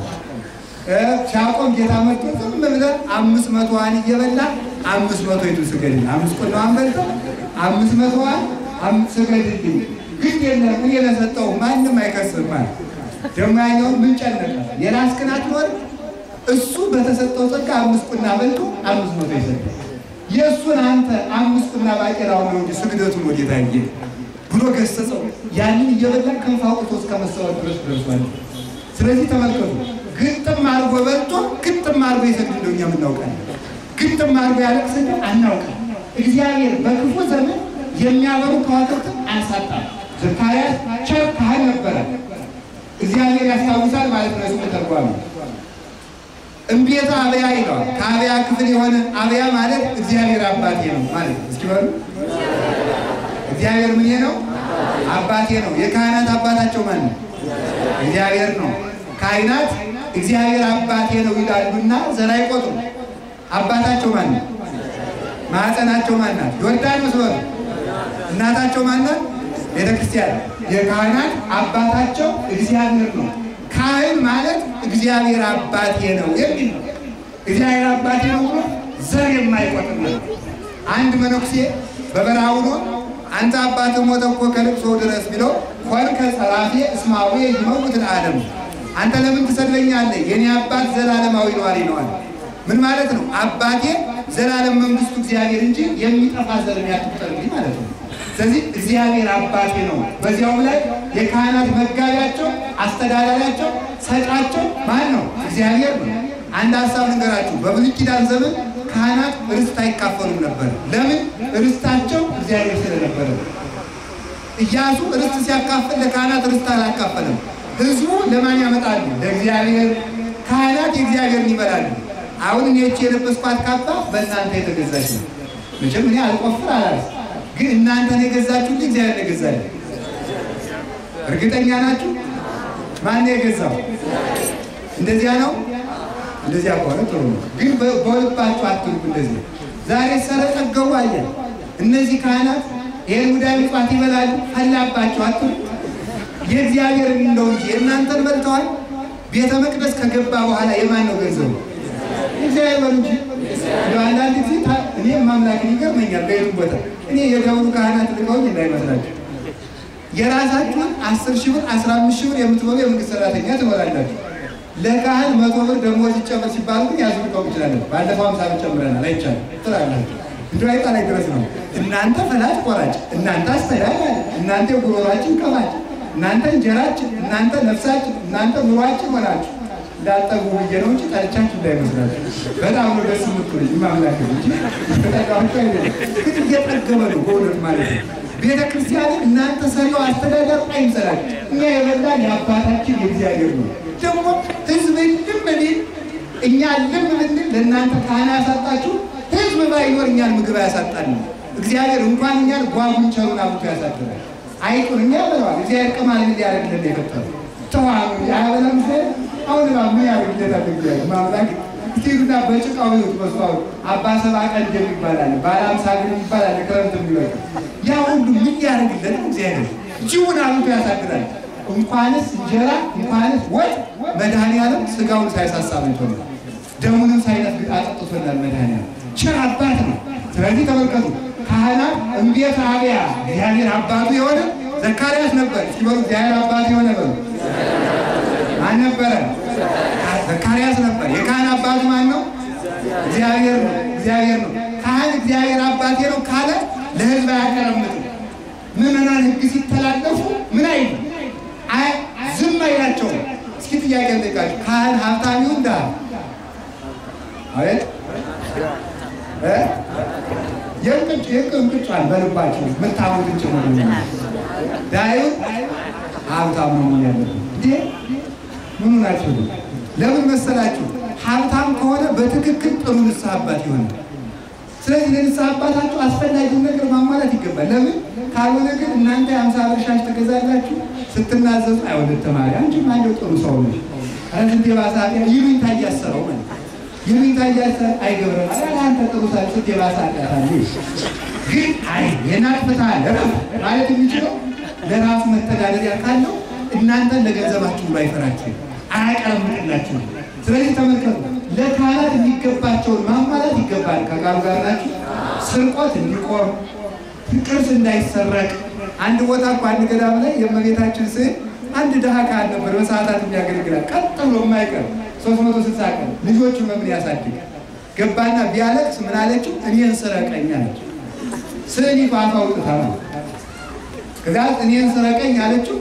ሲያቆም ጌታ መጥቶ ዝም ብለህ አምስት መቶዋን እየበላ አምስት መቶ ይቱ ስገድልኝ አምስት ቁናዋን በልተህ አምስት መቶዋን ስገድልኝ ግን የለም እኔ ለሰጠው ማንም አይከስም ማለት ደግሞ ያኛውን ምን ጨነቀ የራስ ቅናት ኖር እሱ በተሰጠው ጸጋ አምስት ቁና በልቶ አምስት መቶ ይሰግዳል የእሱን አንተ አምስት ቁና ባቄላውን ነው እንጂ ስግደቱን ወዴት አየ ብሎ ገሰጸው ያንን እየበላ ክንፍ አውጥቶ እስከ መሰወር ድረስ ደርሷል ስለዚህ ተመልከቱ ግጥም አድርጎ በልቶ ግጥም አድርጎ ይሰግድ እንደው እኛ የምናውቃለን ግጥም አድርጎ ያለቅስ እንደው አናውቃል እግዚአብሔር በክፉ ዘመን የሚያበሩ ከዋክብትን አያሳጣም ዘካርያስ ቸር ካህን ነበረ እግዚአብሔር ያስታውሳል ማለት ነው ስሙ ተርጓሚ እምቤተ አብያ ይለዋል ከአብያ ክፍል የሆነ አብያ ማለት እግዚአብሔር አባቴ ነው ማለት ነው እስኪ በሉ እግዚአብሔር ምን ነው አባቴ ነው የካህናት አባታቸው ማን ነው እግዚአብሔር ነው ካህናት እግዚአብሔር አባቴ ነው ይላሉና ዘር አይቆጥሩ አባታቸው ማን ነው ማዕፀናቸው ማን ናት ዮርዳኖስ በሉ እናታቸው ማን ናት ቤተ ክርስቲያን የካህናት አባታቸው እግዚአብሔር ነው ካህን ማለት እግዚአብሔር አባቴ ነው የሚል ነው እግዚአብሔር አባቴ ነው ብሎ ዘር የማይቆጥር ነው አንድ መነኩሴ በበረሃ ሆኖ አንተ አባት ሞተ እኮ ከልቅሶ ድረስ ቢለው ኮንከ ጸራፌ እስማዊ ይመውት ለዓለም አንተ ለምን ትሰድበኛለህ? የኔ አባት ዘላለማዊ ነዋሪ ነዋል። ምን ማለት ነው? አባቴ ዘላለም መንግስቱ እግዚአብሔር እንጂ የሚጠፋ ዘር ያትቁጠርልኝ ማለት ነው። ስለዚህ እግዚአብሔር አባቴ ነው። በዚያውም ላይ የካህናት መጋቢያቸው፣ አስተዳዳሪያቸው፣ ሰጫቸው ማን ነው? እግዚአብሔር ነው። አንድ ሀሳብ ልንገራችሁ። በብሉይ ኪዳን ዘመን ካህናት ርስት አይካፈሉም ነበር። ለምን? ርስታቸው እግዚአብሔር ስለነበረ። ኢያሱ ርስት ሲያካፍል ለካህናት ርስት አላካፈለም። ህዝቡ ለማን ያመጣሉ? ለእግዚአብሔር። ካህናት የእግዚአብሔርን ይበላሉ። አሁን እኔ ይህች የለበስኳት ካባ በእናንተ የተገዛች ነው። መቼም እኔ አልቆፍር አላል ግን እናንተን የገዛችሁልኝ እግዚአብሔር ነው የገዛልኝ። እርግጠኛ ናችሁ? ማን የገዛው? እንደዚያ ነው። እንደዚያ ከሆነ ጥሩ ነው። ግን በልባችሁ አትልቁ። እንደዚህ ዛሬ ሰረጠገቡ አየን። እነዚህ ካህናት ይህን ሙዳይ ምጽዋት ይበላሉ። ፈላባቸው አትልቁ። የእግዚአብሔር እንደው እንጂ የእናንተን በልተዋል። ቤተ መቅደስ ከገባ በኋላ የማን ነው ገንዘቡ? እግዚአብሔር በሉ እንጂ እንደው አንዳንድ ጊዜ እኔም ማምላክን ይገርመኛል። በየቱም ቦታ እኔ የደብሩ ካህናት ልቀውኝ እንዳይመስላችሁ የራሳችሁን አስር ሺህ ብር አስራ አምስት ሺህ ብር የምትበሉ የመንግስት ሰራተኛ ትኖራላችሁ። ለካህን መቶ ብር ደሞዝ ይጨመር ሲባሉ ግን ያዝልቀው ይችላለን። ባለፈው ሀምሳ ብር ጨምረናል አይቻልም ትላላችሁ። እንዲ አይጣ ላይ ድረስ ነው። እናንተ ፈላጭ ቆራጭ፣ እናንተ አስተዳዳሪ፣ እናንተ ጉሮሯችን ቀማጭ፣ እናንተ እንጀራችን፣ እናንተ ነፍሳችን፣ እናንተ ኑሯችን ሆናችሁ እንዳጠጉ ብዬ ነው እንጂ ጠልቻችሁ እንዳይመስላችሁ። በጣም ነው ደስ የምትሉኝ ማምላክ እንጂ ተጠቃችሁ አይደለም። ግን እየጠገበ ነው በእውነት ማለት ነው። ቤተ ክርስቲያንን እናንተ ሰሪው አስተዳደር አይምሰላችሁ። እኛ የበላን የአባታችን የእግዚአብሔር ነው። ደግሞ ህዝብ ልም ቢል እኛ ልም ብንል ለእናንተ ካህን ያሳጣችሁ፣ ህዝብ ባይኖር እኛን ምግብ ያሳጣል ነው። እግዚአብሔር እንኳን እኛን ጓጉንቸሩን አብቶ ያሳድራል። አይጡን እኛ ያበለዋል። እግዚአብሔር ቅማል ምን ሊያደርግልን የፈጠሩ ተዋሉ ያበለም አሁን ባ ምን ያደርግለታል? እግዚአብሔር ማምላክ ስቲሉና በጭቃው ይወት መስዋዕቱ አባ ሰባ ቀን ይባላል። ባለ አምሳ ግን ይባላል። ክረምት የሚወጡ ያ ሁሉ ምን ያደርግለት እግዚአብሔር ጅቡን አብቶ ያሳድራል። እንኳንስ እንጀራ እንኳንስ ወጥ መድኃኒዓለም ስጋውን ሳይሳሳ በልቶናል፣ ደሙንም ሳይነፍግ አጠጥቶናል። መድኃኒዓለም ቸር አባት ነው። ስለዚህ ተመልከቱ ካህናት እምቤት አብያ እግዚአብሔር አባቱ የሆነ ዘካርያስ ነበር። እስኪ በሉ እግዚአብሔር አባቱ የሆነ በሉ ማን ነበረ? ዘካርያስ ነበር። የካህን አባቱ ማን ነው? እግዚአብሔር ነው። እግዚአብሔር ነው። ካህን እግዚአብሔር አባቴ ነው ካለ ለህዝብ አያቀረምጥም። ምዕመናን ህግ ሲተላለፉ ምን አይሉ ዝም አይላቸውም። እስኪ ጥያቄ ልጠይቃችሁ። ካህን ሀብታም ይሁን ድሃ? አቤት የእንቅጭ የእንቅጫን በልባቸው ምታሙትን ጭምር ዳዩ ሀብታም ነው ምን ያለበት እንዴ? ምኑ ናቸው? ለምን መሰላችሁ? ሀብታም ከሆነ በትክክል ጥሩ ንስሐ አባት ይሆናል። ስለዚህ ለንስሐ አባታችሁ አስፈላጊውን ነገር ማሟላት ይገባል። ለምን ካልሆነ ግን እናንተ የአምሳ ብር ሻሽ ትገዛላችሁ ስትናዘዙ አይወደድ ተማሪ አንቺም አንዴው ጥሩ ሰው ነሽ ረዝንት የባሰ ኃጢአት ይሉኝታ እያሰረው ማለት ይሉኝታ እያሰረ አይገብረም አረ አንተ ጥሩ ሰው ስት የባሰ ኃጢአት አለ ግን አይ የናቅፍታል ማለት የሚችለው ለራሱ መተዳደሪያ ካለው እናንተን ለገንዘባችሁ ብሎ አይፈራችሁ አያቀረምጥላችሁ። ስለዚህ ተመልከቱ፣ ለካህናት የሚገባቸውን ማሟላት ይገባል። ከቃሉ ጋር ናችሁ። ስርቆት እንዲቆም፣ ቅርስ እንዳይሰረቅ። አንድ ቦታ እኮ አንድ ገዳም ላይ የእመቤታችን ስዕል አንድ ድሃ ካህን ነበር፣ በሰዓታት የሚያገለግላል ቀጥ ብሎ የማይቀር ሶስት መቶ ስልሳ ቀን ልጆቹን በምን ያሳድግ ገባና ቢያለቅስ ምን አለችው? እኔን ስረቀኝ አለችው። ስዕል አፍ አውጥታ ነው ከዚያ እኔን ስረቀኝ አለችው።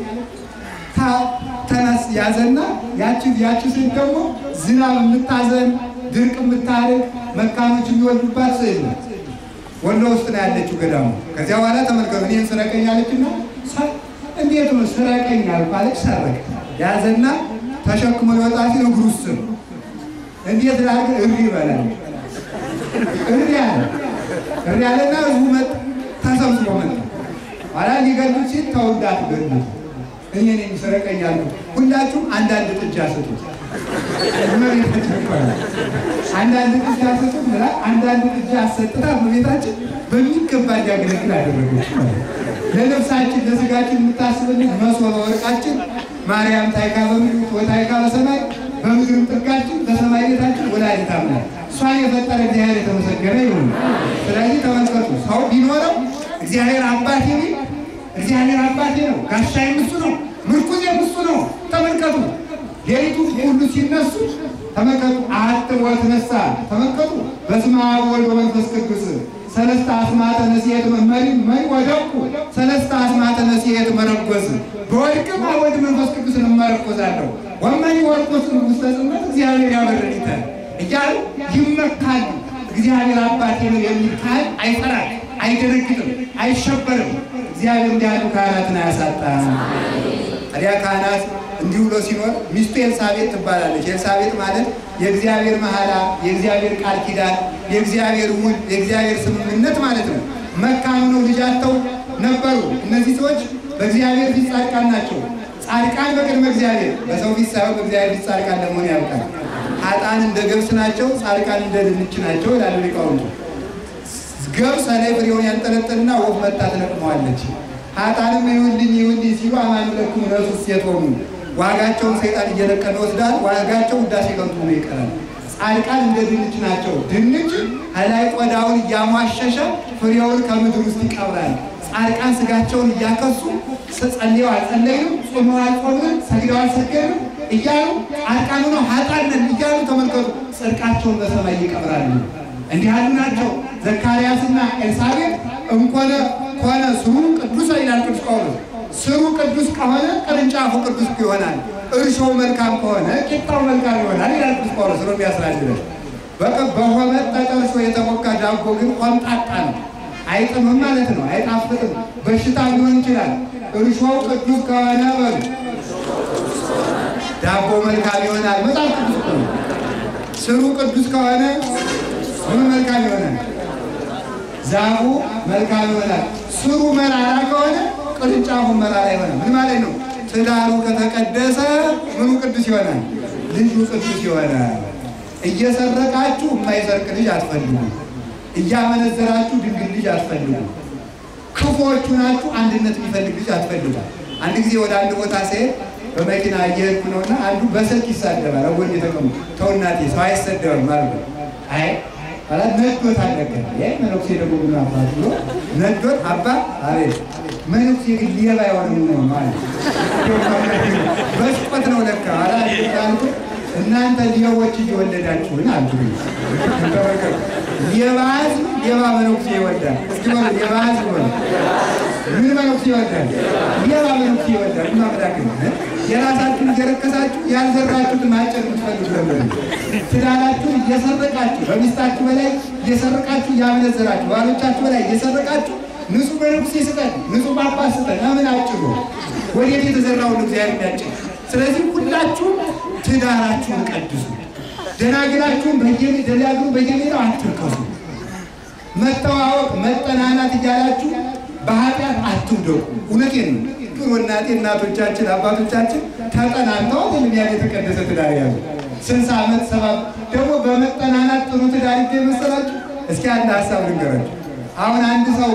ተነስ ያዘና ያቺ ያቺ ስዕል ደግሞ ዝናብ የምታዘን ድርቅ የምታርቅ መካኖች የሚወልዱባት ስዕል ነው። ወሎ ውስጥ ነው ያለችው ገዳሙ። ከዚያ በኋላ ተመልከቱ እኔን ስረቀኝ አለችና እንዴት ነው ስረቀኝ አልኳለች። ሰረቀ ያዘና ተሸክሞ ሊወጣ ሲል እግሩ ውስጥ ነው። እንዴት ላድርግ? እሪ ይበላል። እሪ አለ እሪ አለና ህዝቡ መጣ፣ ተሰብስቦ መጣ። ኋላ ሊገሉት ሲል ተው እንዳትገሉት እኔ ነኝ ስረቀኝ አልኩት። ሁላችሁም አንዳንድ ጥጃ ስጡ። አንዳንድ ጥጃ ስጡ ብላ አንዳንድ ጥጃ አሰጥታ እመቤታችን በሚገባ እንዲያገለግል አደረገች። ለነፍሳችን ለስጋችን የምታስብልን መሶበ ወርቃችን ማርያም ታይካ በምድር ወታይካ በሰማይ በምድርም ጥጋችን በሰማይ ቤታችን ወላዲተ አምላክ እሷን የፈጠረ እግዚአብሔር የተመሰገነ ይሁን። ስለዚህ ተመልከቱ፣ ሰው ቢኖረው እግዚአብሔር አባቴ ቢል እግዚአብሔር አባቴ ነው፣ ጋሻዬም እሱ ነው፣ ምርኩዜም እሱ ነው። ተመልከቱ ሌሊቱ ሁሉ ሲነሱ ተመልከቱ። አሐትም ወትነሣ ተመልከቱ። በስመ አብ ወወልድ ወመንፈስ ቅዱስ ሰለስተ አስማተ ነሲሔት መሪ መሪ ወደቁ ሰለስተ አስማተ ነሲሔት መረኮዝ በወድቅም አብ ወልድ መንፈስ ቅዱስን እመረኮዛለሁ ወመኒ ወርቆስ ውስተ ጽልመት እግዚአብሔር ያበረድተ እያሉ ይመካሉ። እግዚአብሔር አባቴ ነው የሚል ካህን አይፈራም፣ አይደነግጥም፣ አይሸበርም። እግዚአብሔር እንዲህ ያሉ ካህናትን አያሳጣም። ታዲያ ካህናት እንዲህ ብሎ ሲኖር ሚስቱ ኤልሳቤጥ ትባላለች። ኤልሳቤጥ ማለት የእግዚአብሔር መሐላ፣ የእግዚአብሔር ቃል ኪዳን፣ የእግዚአብሔር ውል፣ የእግዚአብሔር ስምምነት ማለት ነው። መካኑ ነው ልጅ አጥተው ነበሩ። እነዚህ ሰዎች በእግዚአብሔር ፊት ጻድቃን ናቸው። ጻድቃን በቅድመ እግዚአብሔር፣ በሰው ፊት ሳይሆን በእግዚአብሔር ፊት ጻድቃን ለመሆን ያውቃል። ኃጥአን እንደ ገብስ ናቸው፣ ጻድቃን እንደ ድንች ናቸው ይላሉ ሊቃውንቱ። ገብስ ላይ ፍሬውን ያንጠለጥልና ወፍ መታ ትለቅመዋለች። ኃጥአንም ይሁንልኝ ይሁንልኝ ሲሉ አማኑ ለኩም ነሱ ሴቶሙ ዋጋቸውን ሰይጣን እየለቀመ ይወስዳል። ዋጋቸው ውዳሴ ከንቱ ሆኖ ይቀራል። ጻድቃን እንደ ድንች ናቸው። ድንች ከላይ ቆዳውን እያሟሸሸ ፍሬውን ከምድር ውስጥ ይቀብራል። ጻድቃን ስጋቸውን እያከሱ ጸልየው አልጸለዩም፣ ጾመው አልጾምም፣ ሰግደው አልሰገዱም እያሉ ጻድቃን ሆነው ኃጥአን ነን እያሉ ተመልከቱ፣ ጽድቃቸውን በሰማይ ይቀብራሉ። እንዲህ ያሉ ናቸው። ዘካርያስና ኤልሳቤጥ እንኮነ ኮነ ስሩ ቅዱስ ይላል ቅዱስ ጳውሎስ። ስሩ ቅዱስ ከሆነ ቅርንጫፉ ቅዱስ ይሆናል። እርሾው መልካም ከሆነ ቂጣው መልካም ይሆናል ይላል ቅዱስ ጳውሎስ ነው የሚያስራድለን። በቃ በሆመጠጠ እርሾ የተሞካ ዳቦ ግን ሆምጣጣ ነው፣ አይጥምም ማለት ነው፣ አይጣፍጥም፣ በሽታ ሊሆን ይችላል። እርሾው ቅዱስ ከሆነ በሉ ዳቦ መልካም ይሆናል። መጽሐፍ ቅዱስ እኮ ነው። ስሩ ቅዱስ ከሆነ ምን መልካም ይሆናል? ዛፉ መልካም ይሆናል። ስሩ መራራ ከሆነ ቅርንጫፉ መራራ ይሆናል። ምን ማለት ነው? ትዳሩ ከተቀደሰ ምኑ ቅዱስ ይሆናል? ልጁ ቅዱስ ይሆናል። እየሰረቃችሁ የማይሰርቅ ልጅ አትፈልጉ። እያመነዘራችሁ ድንግል ልጅ አትፈልጉ። ክፉዎቹ ናችሁ አንድነት የሚፈልግ ልጅ አትፈልጉ። አንድ ጊዜ ወደ አንድ ቦታ ስሄድ በመኪና እየሄድኩ ነውና አንዱ በስልክ ይሳደባል። አጎን የተቀሙ ተው እናቴ ሰው አይሰደብም ማለት ነው። አይ ማለት ነዶት አልነገር ይህ መነኩሴ ደግሞ ምን አባት ብሎ ነዶት አባ አቤት መነኩሴ ግን ሌባ የሆነ ነው ማለት በስቆት ነው ለካ አላ አልኩ እናንተ ሌቦች እየወለዳችሁን አልኩ ሌባ ሕዝብ ሌባ መነኩሴ ይወልዳል። እስኪ በሉ ሌባ ሕዝብ በሉ ምን መነኩሴ ይወልዳል? ሌባ መነኩሴ ይወልዳል። ማምላክ የራሳችሁን እየረከሳችሁ ያልዘራችሁትን ማጨድ የምትፈልጉ ለምን? ትዳራችሁን እየሰረቃችሁ በሚስታችሁ በላይ እየሰረቃችሁ እያመነዘራችሁ ባሎቻችሁ በላይ እየሰረቃችሁ ንጹህ መነኩሴ ስጠን፣ ንጹህ ጳጳስ ስጠን። ለምን አጭሩ? ወዴት የተዘራውን እግዚአብሔር የሚያጭድ። ስለዚህ ሁላችሁም ትዳራችሁን ቀድሱ። ደናግላችሁን ደናግሉ በየሜዳው አትርከሱ። መተዋወቅ መጠናናት እያላችሁ በኃጢአት አትውደቁ። እውነቴን ነው። ግን እናቴ እናቶቻችን አባቶቻችን ተጠናንተው የሚያ የተቀደሰ ትዳር ያሉ ስልሳ ዓመት ሰባ ደግሞ በመጠናናት ጥሩ ትዳር ይገ መሰላችሁ። እስኪ አንድ ሀሳብ ልንገራችሁ። አሁን አንድ ሰው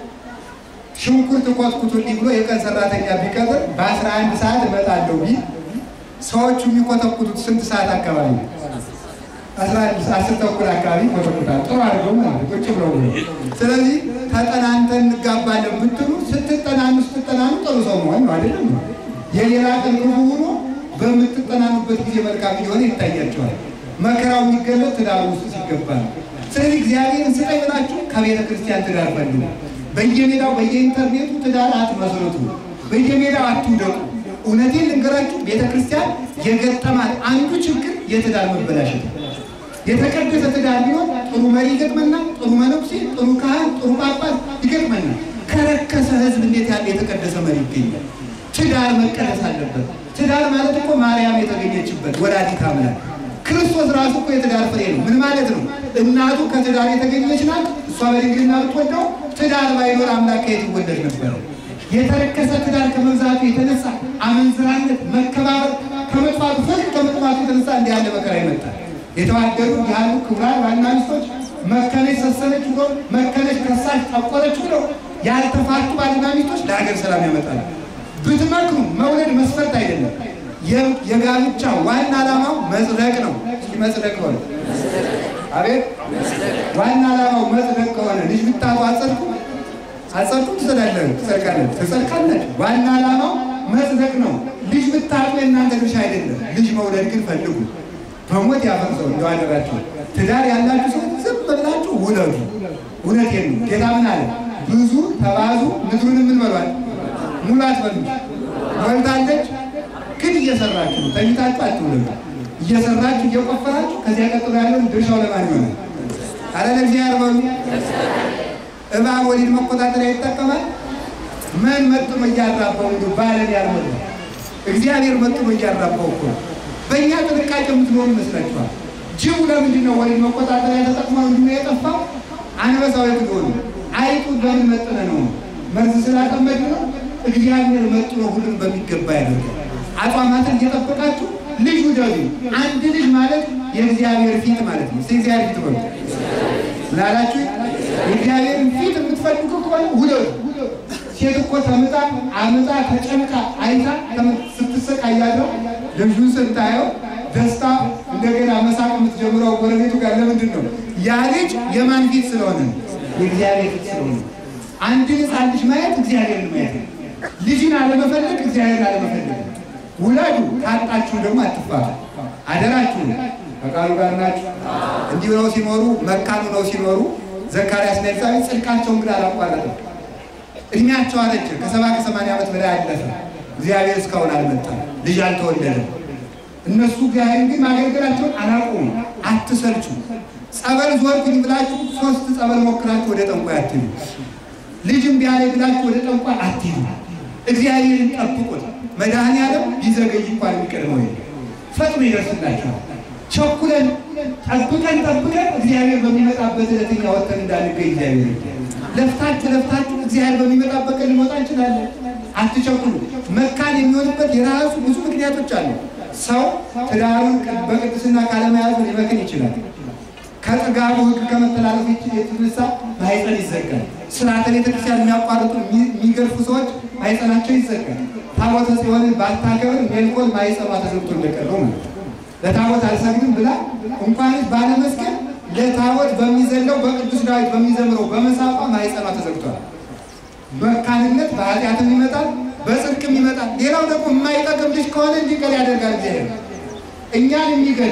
ሽንኩርት ኮትኩቱልኝ ብሎ የቀን ሰራተኛ ቢቀጥር በአስራ አንድ ሰዓት እመጣለሁ ቢል ሰዎቹ የሚኮተኩቱት ስንት ሰዓት አካባቢ ነው? አስራ አንድ አስር ተኩል አካባቢ ይኮተኩታል። ጥሩ አድርገው ማለት ቁጭ ብለው ብሎ ስለዚህ ተጠናንተን እንጋባለን ብትሉ ስትጠናኑ ስትጠናኑ ጥሩ ሰው መሆን ነው አይደለም። የሌላ ቀን ክፉ ሆኖ በምትጠናኑበት ጊዜ መልካም እየሆነ ይታያቸዋል። መከራው የሚገለጥ ትዳር ውስጥ ሲገባ ነው። ስለዚህ እግዚአብሔርን ስጠኝ ብላችሁ ከቤተ ክርስቲያን ትዳር ፈልጉ። በየሜዳው በየኢንተርኔቱ ትዳር አትመስርቱ። በየሜዳው አትውደቁ። እውነቴን ልንገራችሁ፣ ቤተ ክርስቲያን የገጠማት አንዱ ችግር የትዳር መበላሸት ነው። የተቀደሰ ትዳር ቢሆን ጥሩ መሪ ይገጥመናል። ጥሩ መነኩሴ፣ ጥሩ ካህን፣ ጥሩ ጳጳስ ይገጥመናል። ከረከሰ ሕዝብ እንዴት ያለ የተቀደሰ መሪ ይገኛል? ትዳር መቀደስ አለበት። ትዳር ማለት እኮ ማርያም የተገኘችበት ወላዲተ አምላክ ክርስቶስ ራሱ እኮ የትዳር ፍሬ ነው። ምን ማለት ነው? እናቱ ከትዳር የተገኘች ናት። እሷ በድንግልና ብትወልደው ትዳር ባይኖር አምላክ ከየት ይወለድ ነበረ? የተረከሰ ትዳር ከመብዛቱ የተነሳ አመንዝራነት፣ መከባበር ከመጥፋቱ ፍቅር ከመጥፋቱ የተነሳ እንዲህ ያለ መከራ ይመጣል። የተዋደዱ ያሉ ክቡራን ባልና ሚስቶች መከነች ሰሰነች ብሎ መከነች ከሳች ጠቆረች ብሎ ያልተፋቱ ባልና ሚስቶች ለሀገር ሰላም ያመጣል። ብትመክሩ መውለድ መስፈርት አይደለም። የጋብቻ ዋና ዓላማው መጽደቅ ነው። እስኪ መጽደቅ ሆነ አቤት ዋና ዓላማው መጽደቅ ከሆነ ልጅ ብታጡ አጸድቁ አጸድቁ ትጸዳለን ትጸድቃለን ትጸድቃለን። ዋና ዓላማው መጽደቅ ነው። ልጅ ብታጡ የእናንተ ድርሻ አይደለም። ልጅ መውለድ ግን ፈልጉ። በሞት ያፈርሰው እንደው አደራችሁ። ትዳር ያላችሁ ሰው ዝም ብላችሁ ውለዱ። እውነቴን ነው። ጌታ ምን አለ? ብዙ ተባዙ ምድሩን ምን በሏል ሙላት በሉ። ወልዳለች ግን እየሰራችሁ ነው። ተኝታችሁ አትውለዱ። እየሰራችሁ እየቆፈራችሁ ከዚያ ቀጥሎ ያለውን ድርሻው ለማን ይሆናል? አረ ለእግዚአብሔር በሉ። እባብ ወሊድ መቆጣጠሪያ ይጠቀማል። ምን መጥኖ እያራባው እንዲ ባለን ያልሆነ እግዚአብሔር መጥኖ እያራባው እኮ በእኛ ጥንቃቄ የምትኖሩ ይመስላችኋል? ጅቡ ለምንድን ነው ወሊድ መቆጣጠሪያ ተጠቅሞ እንዲ የጠፋው? አንበሳው የት ሆኑ? አይጡን በምን መጥነ ነው? መርዝ ስላጠመድ ነው? እግዚአብሔር መጥኖ ሁሉን በሚገባ ያደርጋል። አጽዋማትን እየጠበቃችሁ ልጅ ውደዱ። አንድ ልጅ ማለት የእግዚአብሔር ፊት ማለት ነው። እግዚአብሔር ፊት በሉ ላላችሁ የእግዚአብሔርን ፊት የምትፈልጉ ከሆነ ውደዱ። ሴት እኮ ተምጣ አምጣ ተጨንቃ አይታ ስትሰቃያለው ልጁን ስታየው ደስታ እንደገና መሳቅ የምትጀምረው ጎረቤቱ ጋር ለምንድን ነው? ያ ልጅ የማን ፊት ስለሆነ ነው? የእግዚአብሔር ፊት ስለሆነ ነው። አንድ ሕፃን ልጅ ማየት እግዚአብሔርን ማየት ነው። ልጅን አለመፈለግ እግዚአብሔርን አለመፈለግ ነው። ውለዱ፣ ካጣችሁ ደግሞ አትፋቱ። አደራችሁ ከቃሉ ጋር ናችሁ። እንዲህ ነው ሲኖሩ መካኑ ነው ሲኖሩ ዘካርያስና ኤልሳቤጥ ጽድቃቸውን ግን አላቋረጥም። እድሜያቸው አረጀ። ከሰባ ከሰማንያ ዓመት በላይ አለፈ። እግዚአብሔር እስካሁን አልመጣም። ልጅ አልተወለደም። እነሱ እግዚአብሔርን ግን ማገልገላቸውን አላቆሙ። አትሰልቹ። ጸበል ዞርኩኝ ብላችሁ ሶስት ጸበል ሞክራችሁ ወደ ጠንቋይ አትሄዱ። ልጅም ቢያለ ብላችሁ ወደ ጠንቋይ አትሄዱ። እግዚአብሔርን ጠብቁት። መድኃኔዓለም ቢዘገይ እንኳን የሚቀድመው የለም። ፈጥኖ ይደርስላችኋል። ቸኩለን ጠብቀን ጠብቀን እግዚአብሔር በሚመጣበት ዕለት እኛ ወጥተን እንዳንገኝ እግዚአብሔር ለፍታችሁ ለፍታችሁ እግዚአብሔር በሚመጣበት ቀን ልንወጣ እንችላለን። አትቸኩሉ። መካን የሚሆንበት የራሱ ብዙ ምክንያቶች አሉ። ሰው ትዳሩን በቅድስና ካለመያዙ ሊመክን ይችላል። ከጥጋቡ ሕግ ከመተላለፍ የተነሳ ማህፀን ይዘጋል። ስርዓተ ቤተክርስቲያን የሚያቋርጡ የሚገርፉ ሰዎች ማህፀናቸው ይዘጋል። ታቦተ ጽዮንን ባታከብር ሜልኮል ማህፀኗ ተዘግቶ እንደቀረው ማለት ነው። ለታቦት አልሰግድም ብላ እንኳንስ ባለመስገድ ለታቦት በሚዘለው በቅዱስ ዳዊት በሚዘምረው በመሳቋ ማህፀኗ ተዘግቷል። መካንነት በኃጢአትም ይመጣል፣ በጽድቅም ይመጣል። ሌላው ደግሞ የማይጠቅም ልጅ ከሆነ እንዲቀር ያደርጋል። እግዚአብሔር እኛን የሚገል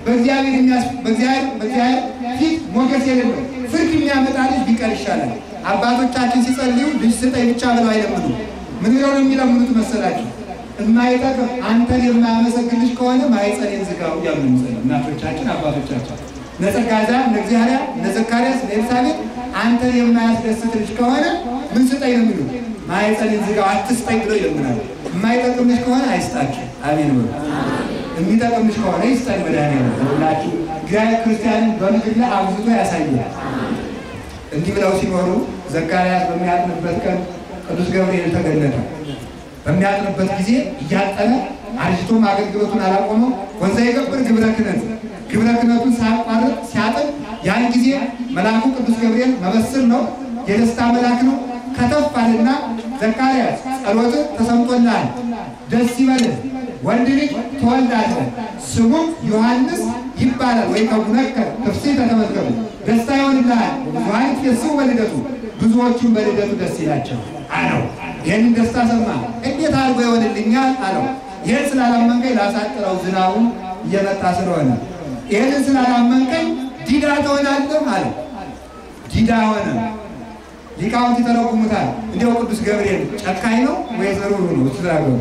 በእግዚአብሔር ፊት ሞገስ የሌለው ፍርድ የሚያመጣ ልጅ ቢቀር ይሻላል። አባቶቻችን ሲጸልዩ ልጅ ስጠኝ ብቻ ብለው አይለምኑ። ምን ብለው ነው የሚለምኑት መሰላቸው? የማይጠቅም አንተን የማያመሰግን ልጅ ከሆነ ማኅፀኔን ዝጋው እያሉ ነው የሚጸልዩ እናቶቻችን አባቶቻችን። ነጸጋዛ እነ እግዚአብሔር እነ ዘካርያስ እነ ኤልሳቤጥ አንተን የማያስደስት ልጅ ከሆነ ምን ስጠኝ ነው የሚሉት? ማኅፀኔን ዝጋው አትስጠኝ ብለው ይለምናሉ። የማይጠቅም ልጅ ከሆነ አይስጣችሁ። አሜን በሉ። የሚጠቅም ልጅ ከሆነ ይስጠን መድኃኒዓለም ሁላችሁ። እግዚአብሔር ክርስቲያንን በምድር ላይ አብዝቶ ያሳያል። እንዲህ ብለው ሲኖሩ ዘካርያስ በሚያጥንበት ቀን ቅዱስ ገብርኤል ተገለጠ። በሚያጥንበት ጊዜ እያጠነ አርጅቶም አገልግሎቱን አላቆመው ወንዛ የገብር ግብረ ክህነት ግብረ ክህነቱን ሳያቋርጥ ሲያጥን ያን ጊዜ መልአኩ ቅዱስ ገብርኤል መበስር ነው፣ የደስታ መልአክ ነው። ከተፍ አለና ዘካርያስ ጸሎትህ ተሰምቶልሃል፣ ደስ ይበልህ፣ ወንድ ልጅ ትወልዳለህ፣ ስሙም ዮሐንስ ይባላል። ወይ ከጉነከ ትፍሥሕተ ተመዝገቡ፣ ደስታ ይሆንልሃል። ዮሐንስ የስሙ በልደቱ ብዙዎቹም በልደቱ ደስ ይላቸው አለው። ይህንን ደስታ ሰማ። እንዴት አድርጎ ይሆንልኛል አለው። ይህን ስላላመንከኝ ላሳጥረው ዝናቡን እየመጣ ስለሆነ ይህንን ስላላመንከኝ ዲዳ ትሆናለህ አለው። ዲዳ ሆነ። ሊቃውንት ይተረጉሙታል። እንዲያው ቅዱስ ገብርኤል ጨካኝ ነው ወይስ ሩህሩህ ነው? ስትናገሩ